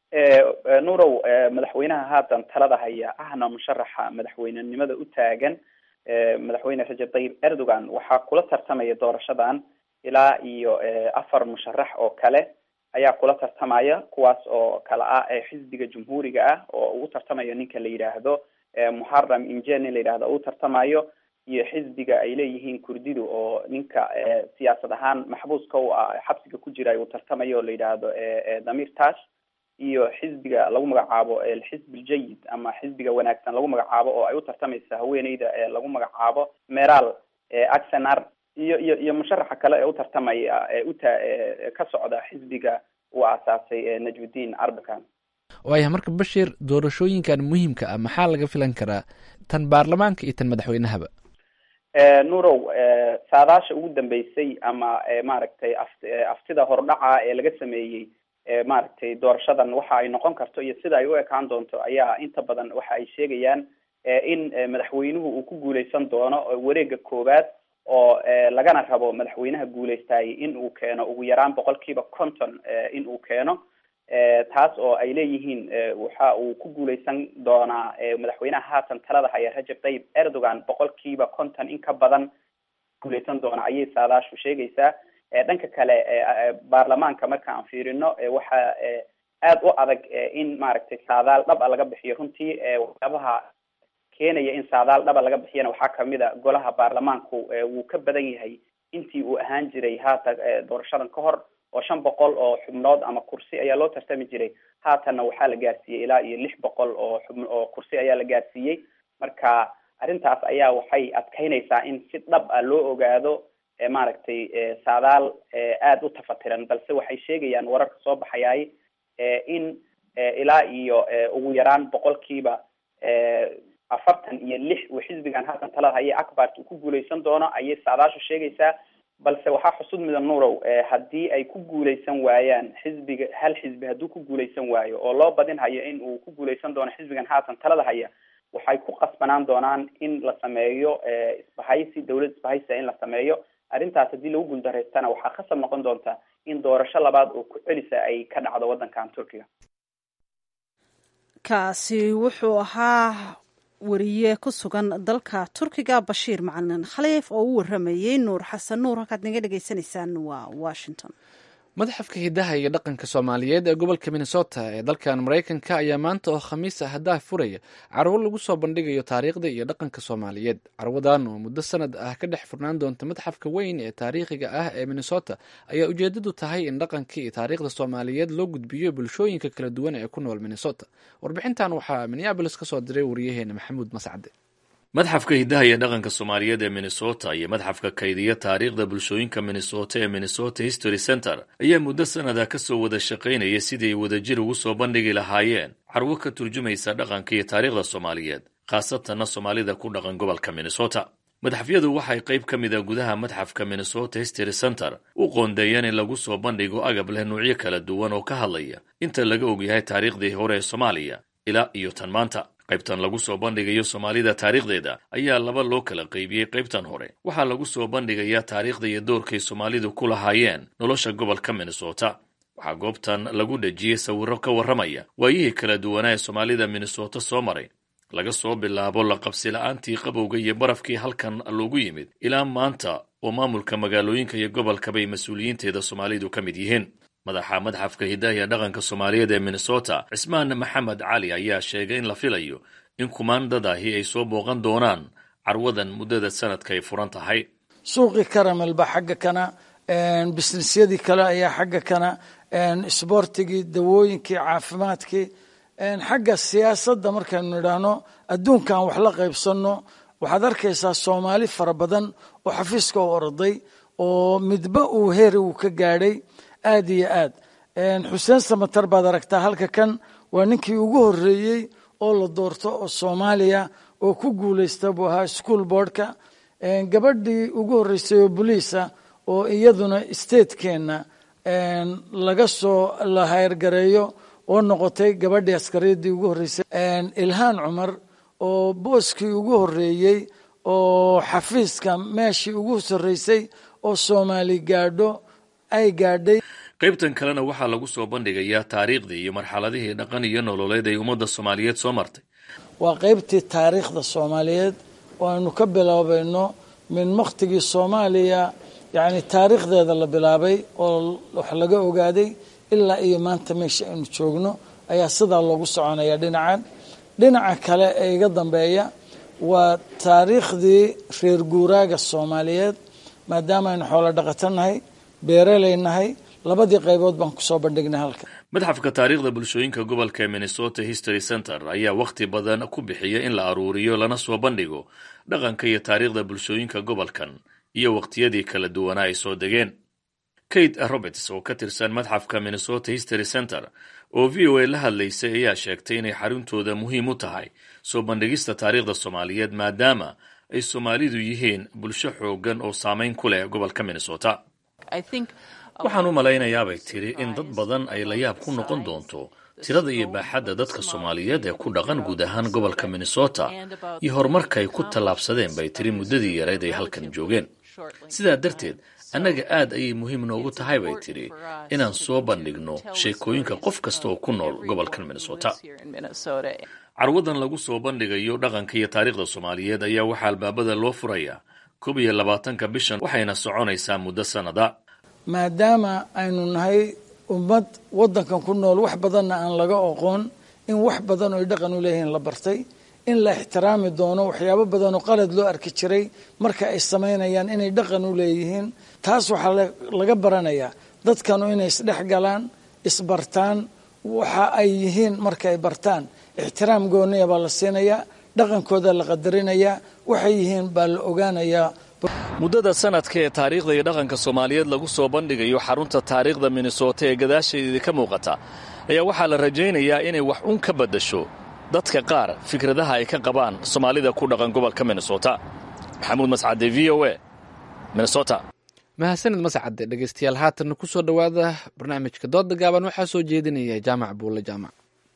nuurow madaxweynaha haatan talada haya ahna musharaxa madaxweynenimada u taagan madaxweyne rajab tayyib erdogan waxaa kula tartamaya doorashadan ilaa iyo afar musharax oo kale ayaa kula tartamaya kuwaas oo kala ah xisbiga jumhuuriga ah oo ugu tartamayo ninka la yidhaahdo muxaram inje nin la yidhahdo ugu tartamayo iyo xisbiga ay leeyihiin kurdidu oo ninka siyaasad ahaan maxbuuska u ah xabsiga ku jira uu tartamayo oo la yidhaahdo damir tash iyo xisbiga lagu magacaabo alxisb aljayid ama xisbiga wanaagsan lagu magacaabo oo ay u tartamaysa haweeneyda lagu magacaabo meral axenar iyo iyo iyo musharaxa kale ee u tartamaya uta ka socda xisbiga uu aasaasay najmuddin arbakan waaya marka bashir doorashooyinkan muhiimka ah maxaa laga filan karaa tan baarlamaanka iyo tan madaxweynahaba nuurow saadaasha ugu dambeysay ama maaragtay af aftida hordhaca ee laga sameeyey maaragtay doorashadan waxa ay noqon karto iyo sida ay u ekaan doonto ayaa inta badan waxa ay sheegayaan in madaxweynuhu uu ku guuleysan doono wareega koowaad oo lagana rabo madaxweynaha guuleystaayay in uu keeno ugu yaraan boqolkiiba conton in uu keeno taas oo ay leeyihiin waxa uu ku guuleysan doonaa madaxweynaha haatan talada haya rajab tayyib erdogan boqolkiiba conton in ka badan guuleysan doona ayay saadaashu sheegaysaa dhanka kale baarlamaanka marka aan fiirino waxa aada u adag in maaragtay saadaal dhab a laga bixiyo runtii waxyaabaha keenaya in saadaal dhaba laga bixiyana waxaa kamid a golaha baarlamaanku wuu ka badan yahay intii uu ahaan jiray haatan doorashadan ka hor oo shan boqol oo xubnood ama kursi ayaa loo tartami jiray haatanna waxaa la gaarsiiyey ilaa iyo lix boqol oo xub oo kursi ayaa la gaarsiiyey marka arrintaas ayaa waxay adkeynaysaa in si dhab ah loo ogaado maaragtay saadaal aada u tafatiran balse waxay sheegayaan wararka soo baxayaay in ilaa iyo ugu yaraan boqolkiiba afartan iyo lix uu xisbigan haatan talada haya acbart uu ku guuleysan doono ayay saadaashu sheegaysaa balse waxaa xusud mudan nuurow haddii ay ku guuleysan waayaan xisbiga hal xisbi hadduu ku guuleysan waayo oo loo badin hayo in uu ku guuleysan doono xisbigan haatan talada haya waxay ku qasbanaan doonaan in la sameeyo isbahaysi dawlad isbahaysia in la sameeyo arrintaas haddii lagu guuldareystana waxaa khasab noqon doonta in doorasho labaad oo ku celisa ay ka dhacdo waddankan turkiga kaasi wuxuu ahaa wariye ku sugan dalka turkiga bashiir macalin khaliif oo u waramayey nuur xasan nuur halkaad naga dhegaysanaysaan waa washington madaxafka hidaha iyo dhaqanka soomaaliyeed ee gobolka minnesota ee dalkan maraykanka ayaa maanta oo khamiis ah haddaha furaya carwo lagu soo bandhigayo taariikhda iyo dhaqanka soomaaliyeed carwadan oo muddo sanad ah ka dhex furnaan doonta madxafka weyn ee taariikhiga ah ee minnesota ayaa ujeedadu tahay in dhaqanka iyo taariikhda soomaaliyeed loo gudbiyo bulshooyinka kala duwan ee ku nool minnesota warbixintan waxaa minneabolis ka soo diray wariyaheena maxamuud mascade madxafka hidaha iyo dhaqanka soomaaliyeed ee minnesota iyo madxafka kaydiya taariikhda bulshooyinka minnesota ee minnesota history center ayaa muddo sanada ka soo wada shaqaynaya sidii ay wadajir ugu soo bandhigi lahaayeen carwo ka turjumaysa dhaqanka iyo taariikhda soomaaliyeed khaasatanna soomaalida ku dhaqan gobolka minnesota madxafyadu waxay qayb ka mid a gudaha madxafka minnesota history center u qoondeeyeen in lagu soo bandhigo agab leh nuucyo kala duwan oo ka hadlaya inta laga ogyahay taariikhdii hore ee soomaaliya ilaa iyo tan maanta qaybtan lagu soo bandhigayo soomaalida taariikhdeeda ayaa laba loo kala qaybiyey qaybtan hore waxaa lagu soo bandhigayaa taariikhda iyo doorkay soomaalidu ku lahaayeen nolosha gobolka minnesota waxaa goobtan lagu dhejiyey sawirro ka warramaya waayihii kala duwanaa ee soomaalida minnesota soo maray laga soo bilaabo la qabsi la-aantii qabowga iyo barafkii halkan loogu yimid ilaa maanta oo maamulka magaalooyinka iyo gobolkabay mas-uuliyiinteeda soomaalidu ka mid yihiin madaxa madxafka hidaha iyo dhaqanka soomaaliyeed ee minnesota cismaan maxamed cali ayaa sheegay in la filayo in kumaandadaahi ay soo booqan doonaan carwadan muddada sanadka ay furan tahay suuqii karamel ba xagga kana bisnisyadii kale ayaa xagga kana isboortigii dawooyinkii caafimaadkii xagga siyaasadda markaynu nidhaahno adduunkan wax la qaybsanno waxaad arkaysaa soomaali fara badan oo xafiiska u orday oo midba uu heeri uu ka gaadhay aad iyo aad xuseen samatar baad aragtaa halka kan waa ninkii ugu horreeyey oo la doorto oo soomaaliya oo ku guulaysta buu ahaa school boardka gabadhii ugu horreysay oo boliisa oo iyaduna statekeenna laga soo la hayrgareeyo oo noqotay gabadhii askariyadii ugu horreysay ilhaan cumar oo booskii ugu horreeyey oo xafiiska meeshii ugu sarreysay oo soomaali gaadho ay gaadhay qaybtan kalena waxaa lagu soo bandhigayaa taariikhdii iyo marxaladihii dhaqan iyo nololeed ay ummadda soomaaliyeed soo martay waa qaybtii taariikhda soomaaliyeed oo aynu ka bilaabayno min wakhtigii soomaaliya yacni taariikhdeeda la bilaabay oo wax laga ogaaday ilaa iyo maanta meesha aynu joogno ayaa sidaa loogu soconaya dhinacan dhinaca kale ee iga dambeeya waa taariikhdii reer guuraaga soomaaliyeed maadaama aynu xoolo dhaqato nahay beeraley nahay labadii qaybood baan kusoo bandhignay halka madxafka taariikhda bulshooyinka gobolka ee minnesota history center ayaa wakhti badan ku bixiya in la aruuriyo lana soo bandhigo dhaqanka iyo taariikhda bulshooyinka gobolkan iyo wakhtiyadii kala duwanaa ay soo degeen kate roberts oo ka tirsan madxafka minnesota history center oo v o a la hadlaysay ayaa sheegtay inay xaruntooda muhiim u tahay soo bandhigista taariikhda soomaaliyeed maadaama ay soomaalidu yihiin bulsho xoogan oo saameyn ku leh gobolka minnesota waxaan u malaynayaabay tiri in dad badan ay la yaab ku noqon doonto tirada iyo baaxadda dadka soomaaliyeed ee ku dhaqan guud ahaan gobolka minnesota iyo horumarka ay ku tallaabsadeen bay tiri muddadii yareyd ay halkan joogeen sidaa darteed annaga aad ayay muhiim noogu tahay bay tidhi inaan soo bandhigno sheekooyinka qof kasta oo ku nool gobolkan minnesota carwadan lagu soo bandhigayo dhaqanka iyo taariikhda soomaaliyeed ayaa waxaa albaabada loo furayaa koob iyo labaatanka bishan waxayna soconaysaa muddo sannada maadaama aynu nahay ummad waddankan ku nool wax badanna aan laga oqoon in wax badan oo ay dhaqan u leeyihiin la bartay in la ixtiraami doono waxyaabo badan oo qalad loo arki jiray marka ay samaynayaan inay dhaqan u leeyihiin taas waxaa laga baranayaa dadkanu inay isdhex galaan isbartaan waxa ay yihiin marka ay bartaan ixtiraam gooniya baa la siinayaa dhaqankooda la qadarinayaa waxay yihiin baa la ogaanayaa muddada sanadka ee taariikhda iyo dhaqanka soomaaliyeed lagu soo bandhigayo xarunta taariikhda minnesota ee gadaasheedii ka muuqata ayaa waxaa la rajaynayaa inay wax un ka baddasho dadka qaar fikradaha ay ka qabaan soomaalida ku dhaqan gobolka minnesota maxamuud mascade v o a minnesota mahadsanid mascade dhegeystayaal haatanna ku soo dhowaada barnaamijka dooda gaaban waxaa soo jeedinaya jaamac buulle jaamac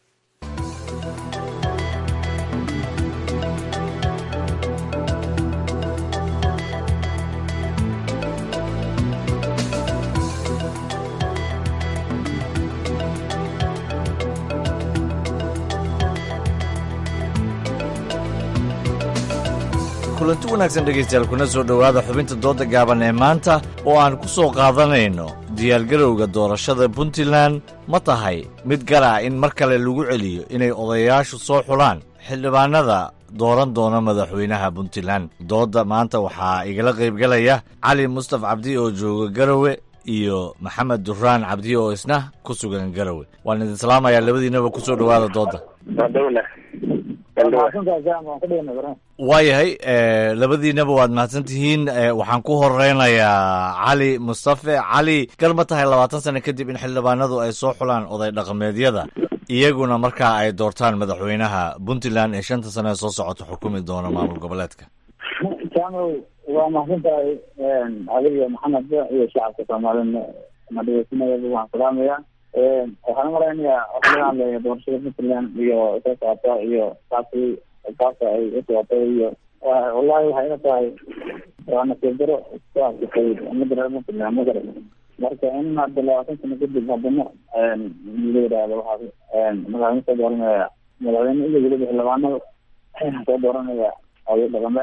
kulanti wanaagsan dhegaystayaal kuna soo dhowaada xubinta dooda gaaban ee maanta oo aan ku soo qaadanayno diyaargarowga doorashada puntland ma tahay mid gara in mar kale lagu celiyo inay odayaashu soo xulaan xildhibaanada dooran doona madaxweynaha puntland doodda maanta waxaa igala qaybgalaya cali mustaf cabdi oo jooga garowe iyo maxamed duraan cabdi oo isna ku sugan garowe waan idin salaamayaa labadiinaba ku soo dhowaada doodda waayahay labadiinaba waad mahadsan tihiin waxaan ku horeynayaa cali mustafe cali gar ma tahay labaatan sano kadib in xildhibaanadu ay soo xulaan oday dhaqameedyada iyaguna markaa ay doortaan madaxweynaha puntland ee shanta sano ee soo socota xukumi doona maamul goboleedka jaamaw waa mahadsan tahay adiga maxamed iyo shacabka soomaalina madhegeysanayaba waan salaamaya waxaan umalaynayaa waxa laga hadlaya doorashada puntland iyo soo socota iyo saasi saasa ay u socotay iyo wallahi waxay ila tahay waa nasiib daro ku arkatay umada reer puntland magara marka in hadda labaatan sano kadib haddana la yidhaahdo waxaa madaxweyne soo dooranaya madaxweyne iyo weliba xildhibaanada soo dooranaya oday dhaqameed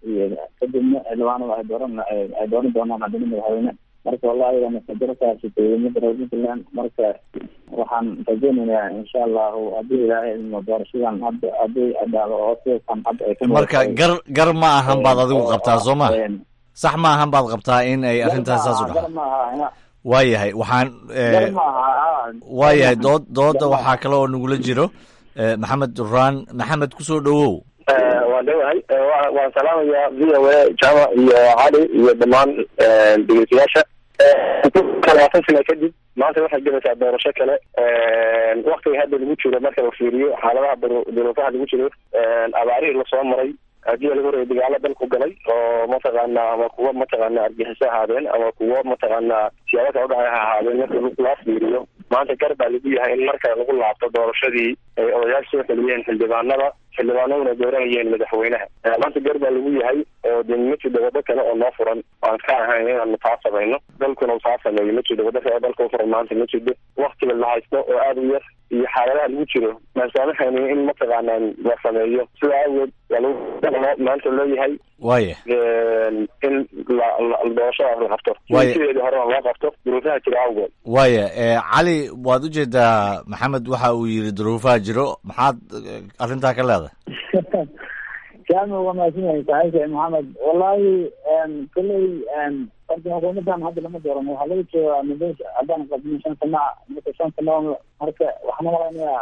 iyo kadibna xildhibaanada ay dooran ay dooran doonaan haddana madaxweyne marka wallahi waa masajirkaasi dowladnimada reer puntland marka waxaan rajeynayaa insha allahu haddii ilaahay idmo doorashadan hadda haddii dhacdo oo sidasan hadda ay ka marka gar gar ma ahan baad adigu qabtaa soo ma sax ma ahan baad qabtaa in ay arrintaas saas u gar dhacdo maaha waayahay waxaan gar maaha waayahay dood dooda waxaa kale oo nagula jiro eh, maxamed duraan maxamed kusoo dhowow waan dhowahay wa- waan salaamayaa v o a jama iyo cali iyo dhammaan dhegeystayaasha labaatan sano kadib maanta waxay galaysaa doorasho kale waktiga hadda lagu jiro marka la fiiriyo xaaladaha duru- duruufaha lagu jiro abaarihii lasoo maray haddii laga horeeyo dagaalo dalku galay oo mataqaana ama kuwo mataqaana argaxiso ahaadeen ama kuwo mataqaana siyaabo kala udhacay ha ahaadeen marka loo fiiriyo maanta gar baa lagu yahay in marka lagu laabto doorashadii ay odayaasha soo celiyeen xildhibaanada xildhibaanaduna dooranayeen madaxweynaha Eh, maanta gar baa lagu yahay oo de ma jiro waddo kale oo noo furan aan ka ahayn inaanu taa samayno dalkuna uu taa sameeyo ma jiro waddo kale oo dalka u furan maanta ma jiro waktiga la haysto oo aada u yar iyo xaaladaha lagu jiro masaamaxaynin in mataqaanaan la sameeyo sidaa awgeed waa lagu loo- maanta loo yahay waaya in la- la- doorashadaas la qabto Waaye- sideedii horena loo qabto duruufaha jira awgeed waaya eh, cali waad ujeedaa maxamed waxa uu yidhi duruufaha jiro maxaad eh, arrintaa ka leedahay jaami waa mahadsan yahay saaxiibka maxamed wallahi kolley horta xukuumadan hadda lama dooran waxaa laga joogaa muddo haddaan qabno shan sana marka shan sano marka waxaan malaynayaa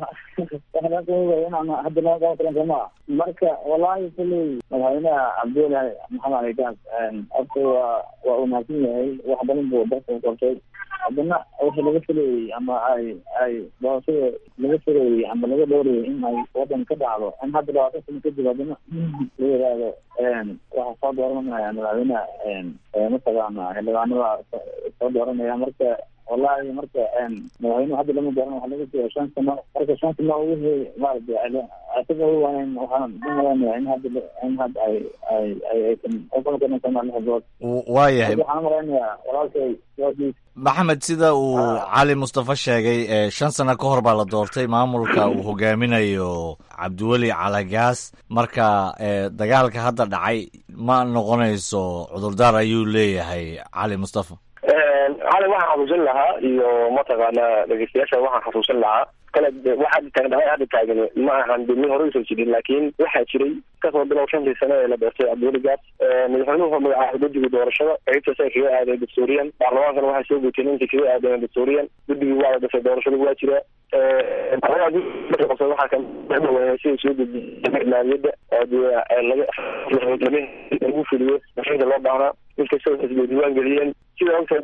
waxaa inaan hadda lama qaban karin somaa marka wallahi kolley madaxweynaha cabdullahi maxamed ali gaas horta waa waa uu mahadsan yahay wax badan buu dalka u qabtay haddana wixii laga filayey ama ay ay doorashada laga filayey ama laga dhowrayay in ay wadan ka dhacdo in hadda labaatan sano kadib haddana la yidhaahdo waxaa soo dooranaya madaxweynaha mataqaana xildhibaanada soo dooranaya marka wallahi marka madaxweynuhu hadda lama dooran waxaa laga jooga shan sano marka shan sano wixii maaragtay isaga u waanan waxaan u malaynayaa in hadda in hadda ay ay ay aysan uqalkarin sana lix bilood W- waayahay waxaan u malaynayaa walaalkay doorkiis maxamed sida uu cali mustafa sheegay eh, shan sano ka hor baa la doortay maamulka uu hogaaminayo cabdiweli calagaas marka eh, dagaalka hadda dhacay ma noqonayso cudurdaar ayuu leeyahay cali mustafa cali waxaan xasuusin lahaa iyo mataqaana dhegeystayaasha waxaan xasuusin lahaa kale de waxa taagan dhacay hadda taagan ma ahan de min hore usoo jirin laakiin waxaa jiray kasoo bilow shantii sano ee la doortay cabdiweli gaas madaxweynuhu wuxuu magacaabay guddiga doorashada qaybtaas ay kaga aadeen dastuuriyan baarlamaankana waxay soo guuteen intii kaga aadeen dastuuriyan guddigii waa la dhasay doorashada waa jira anagaa marka qabsada waxaa kamadaweynay sida soo gudbiyay maaliyadda oo dee laga lama lagu fuliyo mashainka loo baahnaa inkastoo xisbiga diiwaan geliyeen sida ogtahay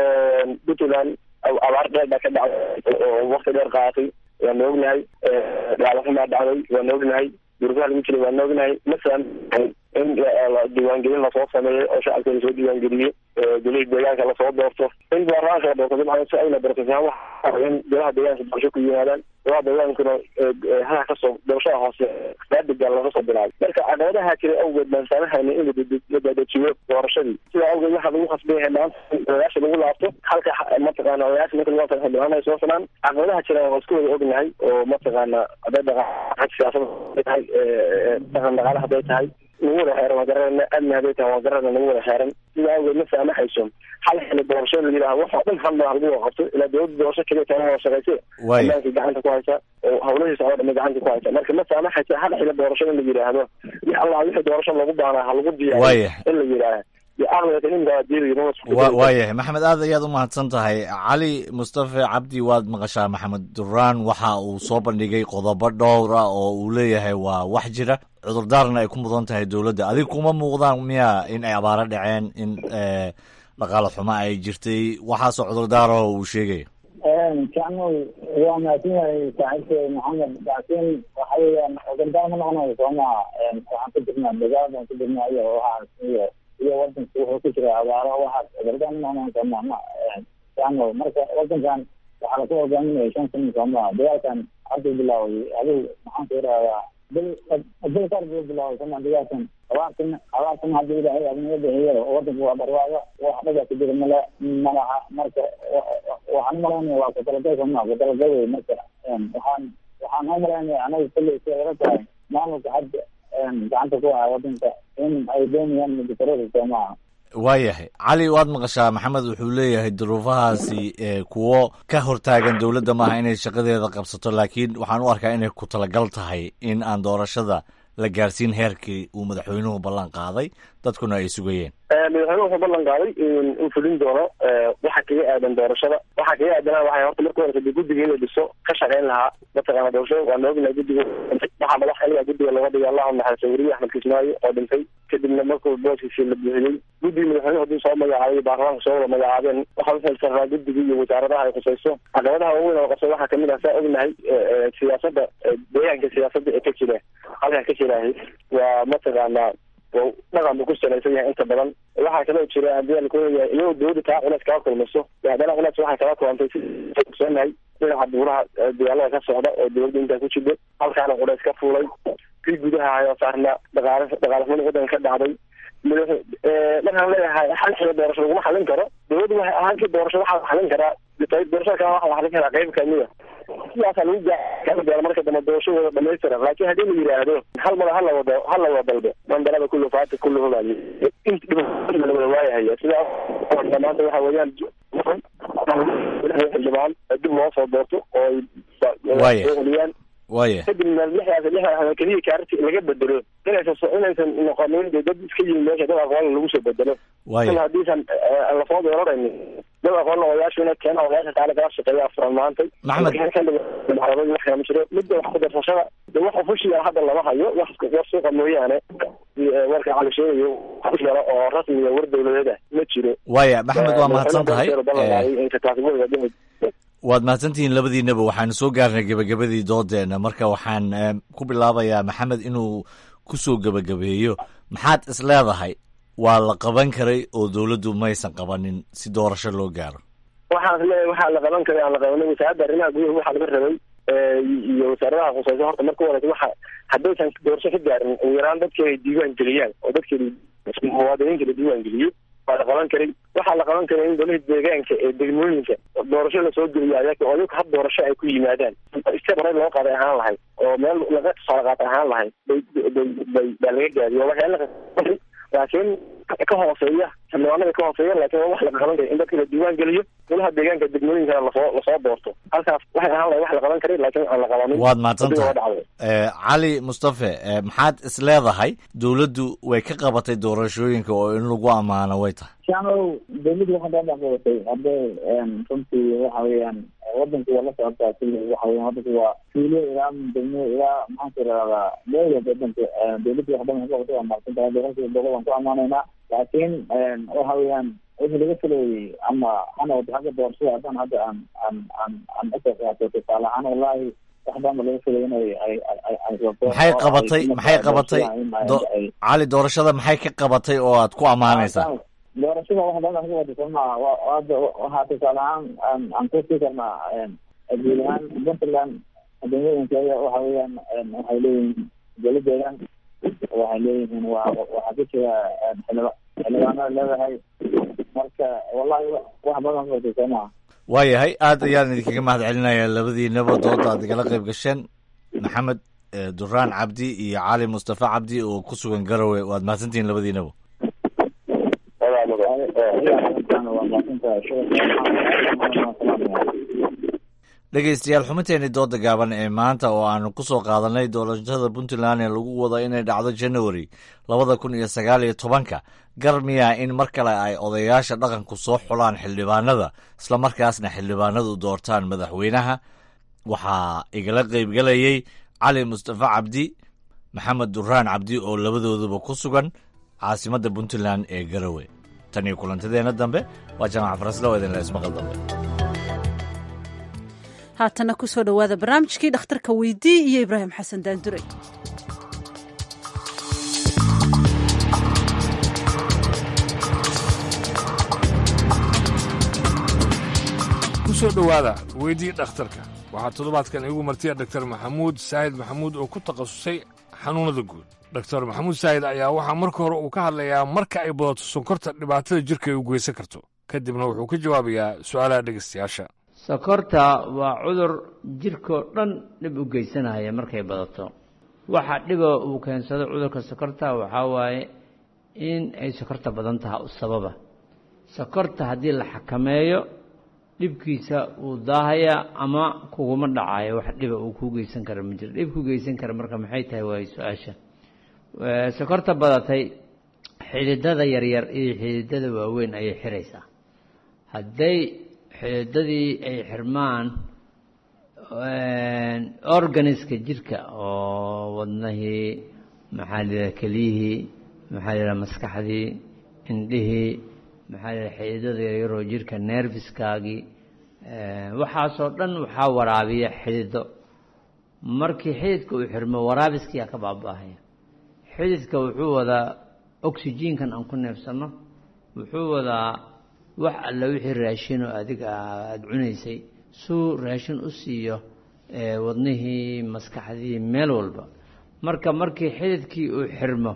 puntland abaar dheer baa ka dhacday oo wakti dheer qaadatay waana ognahay dhaalafin baa dhacday waana ognahay duruufaha lagu jiray waana ognahay masalan in diiwaangelin lasoo sameeyo oo shacabka lasoo diiwaangeliyo golihii deegaanka lasoo doorto in baarlamaanka la doorto dabcan si ayna doortataan waxa in golaha deegaanka doorasho ku yimaadaan golaha deegaankuna hada kasoo doorashada hoose baadiga laga soo bilaabay marka caqabadaha jira awgeed baan saamahayna in la dadajiyo doorashadii sidaa awgeed waxaa lagu khasban yahay maanta in odayaasha lagu laabto halka mataqaana odayaasha marka lagu laabto xildhibaan ay soo sanaan caqabadaha jira waa isku wada ognahay oo mataqaana hadday dhaqan siyaasada tahay dhaqan dhaqaale hadday tahay nagu wada xeeran waa garanayna amni hadday tahay waa garanayna nagu wada xeeran sidaa awgeed ma saamaxayso hal xili doorasho la yidhaha wax oo dhan hal madax lagu wada qabto ilaa dowladda doorasho keliya tahay wada shaqayse Waay. amaankii gacanta ku haysa oo hawlahiisa oo dhan gacanta ku haysa marka ma saamaxayso hal xili doorasho in la yidhaahdo wix allah wixii doorasho lagu baanaa ha lagu diyaariyo Waayahay. in la yidhaaha iyo aqliga ninkaa diidayo wa waayahay maxamed aad ayaad u mahadsan tahay cali mustafa cabdi waad maqashaa maxamed duraan waxa uu soo bandhigay qodobo dhowr ah oo uu leeyahay waa wax jira cudurdaarna ay ku mudan tahay dowladda adiga kuma muuqdaan miya in ay abaaro dhaceen in eh, dhaqaale xumo ay jirtay waxaasoo cudurdaarah uu sheegaya jacmow waa mahadsan yahay saaxiibkay maxamed laakiin waxa weeyaan cudurdaar ma noqonayo soo maha waxaan ku jirnaa dagaal baan ku jirnaa iyo waxaas iyo iyo wadanka wuxuu ku jira abaaro waxaas cudurdaar ma noqonayo soo maha ma jacmow marka wadankan waxaa laku hogaaminaya shan sano soo maha dagaalkan hadduu bilaaway adigu maxaan ku yidhahdaa bil bil kar buu bilaaway soo maha dagaalkan abaartan abaartan hadda ilaahay adinaga bixiyo wadanka waa barwaaqo wax dhaga ku jira mala malaha marka waxaan u malaynaya waa kutalagay sooma kutalagay wey marka waxaan waxaan u malaynaya anaga kulley si laga tahay maamulka hadda gacanta ku haya wadanka in ay doonayaan mudakarada soomaha waayahay cali waad maqashaa maxamed wuxuu leeyahay duruufahaasi kuwo ka hortaagan dowladda maaha inay shaqadeeda qabsato laakiin waxaan u arkaa inay ku talagal tahay in aan doorashada la gaarsiin heerkii uu madaxweynuhu ballan qaaday dadkuna ay sugayeen madaxweynuhu wuxuu ballan qaaday in fulin doono waxa kaga aadan doorashada waxa kaga aadanaa waxay horta marka horeysa dee guddiga in la dhiso ka shaqayn lahaa mataqaana doorashada waa noognahay guddiga waxaa madax xiliga guddiga looga dhigay allahu naxariiso weriye axmed kismaayo oo dhintay kadibna markuu booskiisii la buuxiyey guddiga madaxweynuhu haddii soo magacaabay baarlamaanka soo wada magacaabeen waxaa uxilsaraa guddiga iyo wasaaradaha ay khusayso caqabadaha waaweyn oo qabso waxaa kamid ah saa ognahay siyaasada deegaanka siyaasada ee ka jira halkaa ka jirahay waa mataqaana dhaqan buu ku salaysan yahay inta badan waxaa kaloo jira hadii lakuleeyahay iyagoo dowladda taa culeys kaga kulmayso haddana culeys waxay kala kulantay si ogsoonahay dhinaca buuraha dagaalada ka socda oo dowladda intaa ku jirta halkaana culeys ka fuulay kii gudaha hayoo saarna dhaqaale dhaqaalexumada waddanka ka dhacday markaan leeyahay hal xilo doorasho laguma xalin karo dowladda waxay ahaantii doorasho waxaa xalin karaa doorashada kale waxaa xalin karaa qayb kamida sidaasaa lagu gaaa marka dambe doorashadooda dhamaystira laakiin haddii la yidhaahdo hal mada hala wado hala wada dalbe mandalada kullu faati kullu hubaali la wada waayahaya sidaas maanta waxa weeyaan xildhibaan dib loo soo doorto oo ay celiyaan waya kadibna lixdaas lixdaas keliya kaarti laga bedelo inaysan inaysan noqonin dee dad iska yimi meesha dad aqoon lagu soo bedelo waya haddiisan lasoo dooraraynin dad aqoon odayaashu ina keena odayaasha kaale kala shaqeeya furan maantay maxamed wax kama jiro midda wax kudarsashada de wax ofushiya hadda lama hayo wax war suuqa mooyaane warka cali sheegayo wax yaro oo rasmiya war dowladeed ah ma jiro waya maxamed waa mahadsan tahay tahay waad mahadsantihiin labadiinaba waxaanu soo gaarnay gebagabadii doodeena marka waxaan ku bilaabayaa maxamed inuu kusoo gebagabeeyo maxaad is leedahay waa la qaban karay oo dowladdu maysan qabanin si doorasho loo gaaro waxaan leeyahay waxaa la qaban karay aan la qabanin wasaaradda arrimaha gudaha waxaa laga rabay iyo wasaaradaha khusayso horta marka horeysa waxa haddaysan doorasho ka gaarin ugu yaraan dadkeeda ay diiwaan geliyaan oo dadkeeda muwaadiniinta la diiwaan geliyo waa la qaban karay waxaa la qaban karay in golaha deegaanka ee degmooyinka doorasho lasoo geliyo ayaga oo ayaga hab doorasho ay ku yimaadaan step hore loo qaaday ahaan lahayd oo meel laga tusaale qaatay ahaan lahayd bay bay bay baa laga gaadiyo waxyaala laakiin ka hooseeya xildhibaanada ka hooseeya laakiin waa wax la qaban karay in dadka la diiwaan geliyo golaha deegaanka degmooyinkana lasoo lasoo doorto halkaas waxay ahaan lahayd wax la qaban karay laakiin aan la qabanin waad mahadsantahay cali mustafe maxaad is leedahay dowladdu way ka qabatay doorashooyinka oo in lagu ammaano way tahay shaanow dowladdu waxaa daan dhexqabatay hadday runtii waxa weeyaan wadanku waa la socotaa kulli waxa weyan wadanku waa tuulo ilaa degmo ilaa maxaan ku irahdaa dowlad wadanka dowladdu wax badan ka qabatay waa mahadsan tahay doorashada boqol waan ku ammaanaynaa laakiin waxa weeyaan wixii laga filayay ama hana wada xagga doorashada haddaan hadda aan aan aan aan usoo qaato tusaale ahaan wallahi wax badan ba laga filay inay ay ay ay maxay qabatay maxay qabatay cali doorashada maxay ka qabatay oo aad ku ammaanaysaa doorashada wax badan ka wada sooma hadda waxaa tusaale ahaan aan aan kusii karnaa guud ahaan puntland degmooyinkeeda waxa weeyaan waxay leeyihiin dowladeedan waxay leeyihiin waa waxaa ku jira xildhiba xildhibaanada leedahay marka wallahi wax badan ka wada sooma waayahay aad ayaan idinkaga mahad celinayaa labadiinaba dooda aad igala qayb gasheen maxamed duraan cabdi iyo cali mustafa cabdi oo ku sugan garowe waad mahadsantihiin labadiinaba dhegeystayaal xubinteeni dooda gaaban ee maanta oo aanu ku soo qaadanay doorashada puntland ee lagu wado inay dhacdo january labada kun iyo sagaal iyo tobanka gar miyaa in mar kale ay odayaasha dhaqanku soo xulaan xildhibaanada islamarkaasna xildhibaanadu doortaan madaxweynaha waxaa igala qeybgelayey cali mustafa cabdi maxamed duraan cabdi oo labadooduba ku sugan caasimadda puntland ee garowe tan iyo kulantadeenna dambe waa jaamac faraslo oo idinla ismaqal dambe haatana ku soo dhowaada barnaamijkii dhakhtarka weydii iyo ibraahim xasan daandure kusoo dhowaada weydii dhakhtarka waxaa toddobaadkan iigu martiya dhaktar maxamuud saahid maxamuud oo ku takhasusay xanuunnada guud doktor maxamuud saahid ayaa waxaa marka hore uu ka hadlayaa marka ay badato sonkorta dhibaatada jirka ay u geysan karto kadibna wuxuu ka jawaabayaa su'aalaha dhegaystayaasha sokorta waa cudur jirkoo dhan dhib u geysanaya markay badato waxa dhiba uu keensado cudurka sokorta waxaa waaye in ay sokorta badan tahay u sababa sokorta haddii la xakameeyo dhibkiisa uu daahayaa ama kuguma dhacayo wax dhiba uu kuu geysan kara ma jiro dhib ku geysan kara marka maxay tahay waayo su-aasha sokorta badatay xididada yaryar iyo xididada waaweyn ayay xiraysaa hadday xididadii ay xirmaan organiska jirka oo wadnahii maxaa layidhaha keliyihii maxaa layidhaha maskaxdii indhihii maxaa layidhaha xididada yaryaroo jirka nerviskaagii waxaasoo dhan waxaa waraabiya xidido markii xididka uu xirmo waraabiskiyaa ka baaba'ahaya xididka wuxuu wadaa oxygenkan aan ku neefsanno wuxuu wadaa wax alla wixii raashin oo adiga aada cunaysay suu raashin u siiyo wadnihii maskaxdii meel walba marka markii xididkii uu xirmo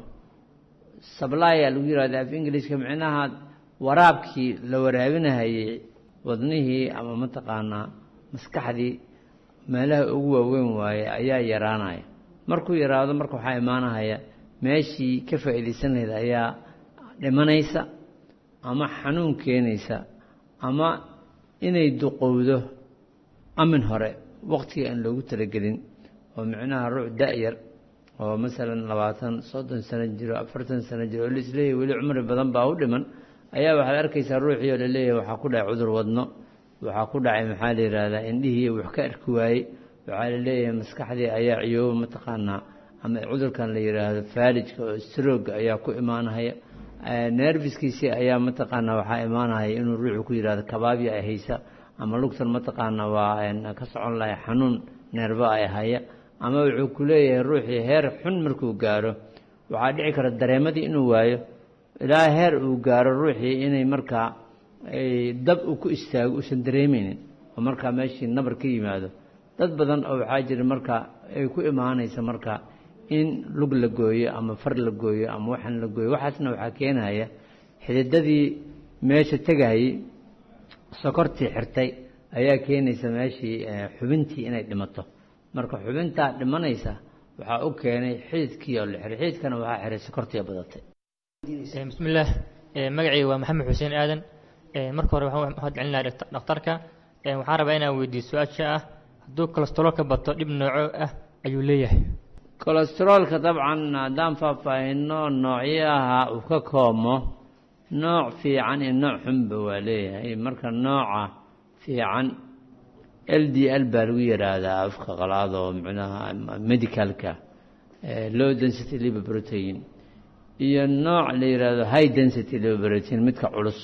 sablaya lagu yihahda af ingiliiska micnaha waraabkii la waraabinahayey wadnihii ama mataqaanaa maskaxdii meelaha ugu waaweyn waaye ayaa yaraanaya markuu yaraado marka waxaa imaanahaya meeshii ka faa'iidaysan lahayd ayaa dhimanaysa ama xanuun keenaysa ama inay duqowdo amin hore waqtiga aan loogu talagelin oo micnaha ruuc da-yar oo masalan labaatan soddon sano jiro afartan sano jiro oo laisleeyahy weli cumri badan baa u dhiman ayaa waxaad arkaysaa ruuxii oo laleeyahay waxaa ku dhacay cudur wadno waxaa ku dhacay maxaa la yidhaahdaa indhihii wax ka arki waayey waxaa la leeyahay maskaxdii ayaa ciyooba mataqaanaa ama cudurkan la yidhaahdo faalijka oo strooga ayaa ku imaanahaya nerviskiisii ayaa mataqaanaa waxaa imaanahaya inuu ruuxu ku yidhahdo kabaabya ay haysa ama lugtan mataqaanaa waa ka socon lahay xanuun neerba ay haya ama wuxuu ku leeyahay ruuxii heer xun markuu gaaro waxaa dhici kara dareemadii inuu waayo ilaa heer uu gaaro ruuxii inay markaa dab uu ku istaago uusan dareemeynin oo markaa meeshii nabar ka yimaado dad badan oo waxaa jira marka ay ku imaanaysa marka in lug la gooyo ama far la gooyo ama waxan la gooyo waxaasna waxaa keenaya xididadii meesha tegahayey sokortii xirtay ayaa keenaysa meeshii xubintii inay dhimato marka xubintaa dhimanaysa waxaa u keenay xididkii oo la xiray xididkana waxaa xiray sokortii badatay bismillaah magacayga waa maxamed xuseen aadan marka hore waxaan mahad celinayaa dhakhtarka waxaan rabaa inaan weydiiyo su-aasha ah hadduu kolestaroolka bato dhib nooco ah ayuu leeyahay kolestaroolka dabcan haddaan faahfaahino noocyaha uu ka koomo nooc fiican iyo nooc xunba waa leeyahay marka nooca fiican l d l baa lagu yidhaahdaa afka qalaad oo micnaha medicalka low density liver protein iyo nooc la yidhaahdo high density liver protein midka culus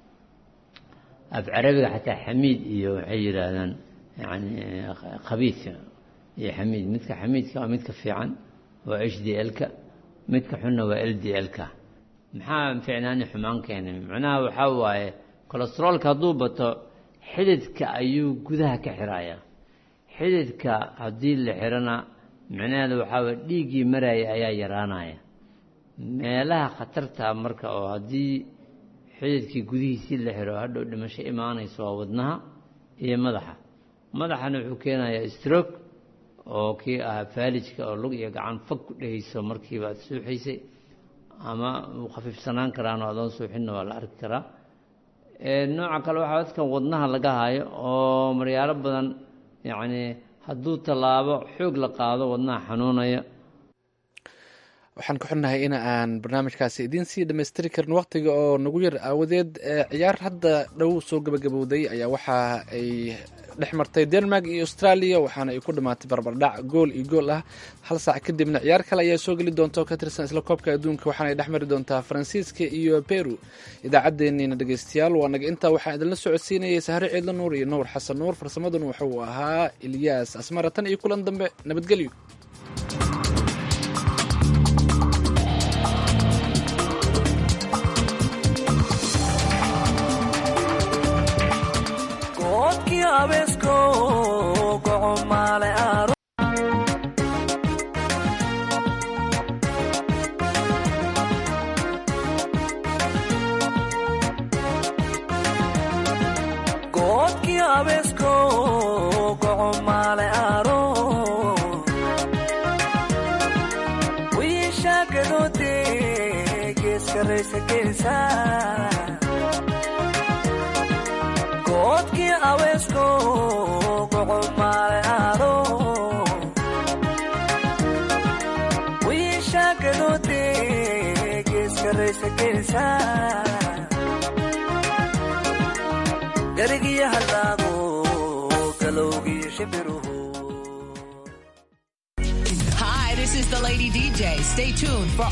af carabiga xataa xamiid iyo waxay yidhaahdaan yani khabiidka iyo xamiid midka xamiidka waa midka fiican waa h d l-ka midka xunna waa l d l-ka maxaa ficnaani xumaan keenay macnaha waxaa waaye kolestaroolka hadduu bato xididka ayuu gudaha ka xirayaa xididka haddii la xirana micnaheeda waxaa waye dhiiggii maraya ayaa yaraanaya meelaha khatarta marka oo haddii xididkii gudihiisii la xiro hadhow dhimasho imaanayso waa wadnaha iyo madaxa madaxana wuxuu keenayaa stroke oo kii ahaa faalijka oo lug iyo gacan fog ku dhehayso markiiba aad suuxaysay ama uu khafiifsanaan karaan oo adoon suuxinna waa la arki karaa nooca kale waxaa dadkan wadnaha laga hayo oo maryaalo badan yacni hadduu tallaabo xoog la qaado wadnaha xanuunaya waxaan ku xunnahay in aan barnaamijkaasi idiin sii dhammaystiri karin wakhtiga oo nagu yar aawadeed ciyaar hadda dhow soo gabagabowday ayaa waxa ay dhex martay denmark iyo australia waxaana ay ku dhammaatay barbardhac gool iyo gool ah hal saac kadibna ciyaar kale ayaa soo geli doonta oo ka tirsan isla koobka adduunka waxaana ay dhex mari doontaa faransiiska iyo peru idaacaddeenniina dhegeystayaal waa naga intaa waxaan idinla socodsiinayay sahre ciidla nuur iyo nuur xasan nuur farsamaduna wuxuu ahaa ilyaas asmara tan iyo kulan dambe nabadgelyo Wish I could geeska raysa geesa goodkii aweesko gocomaale aado wiisha gadoode geeska raysa geesa garigiyo hallaago galowgiyo shibiruhu Hi, this is the Lady DJ. Stay tuned for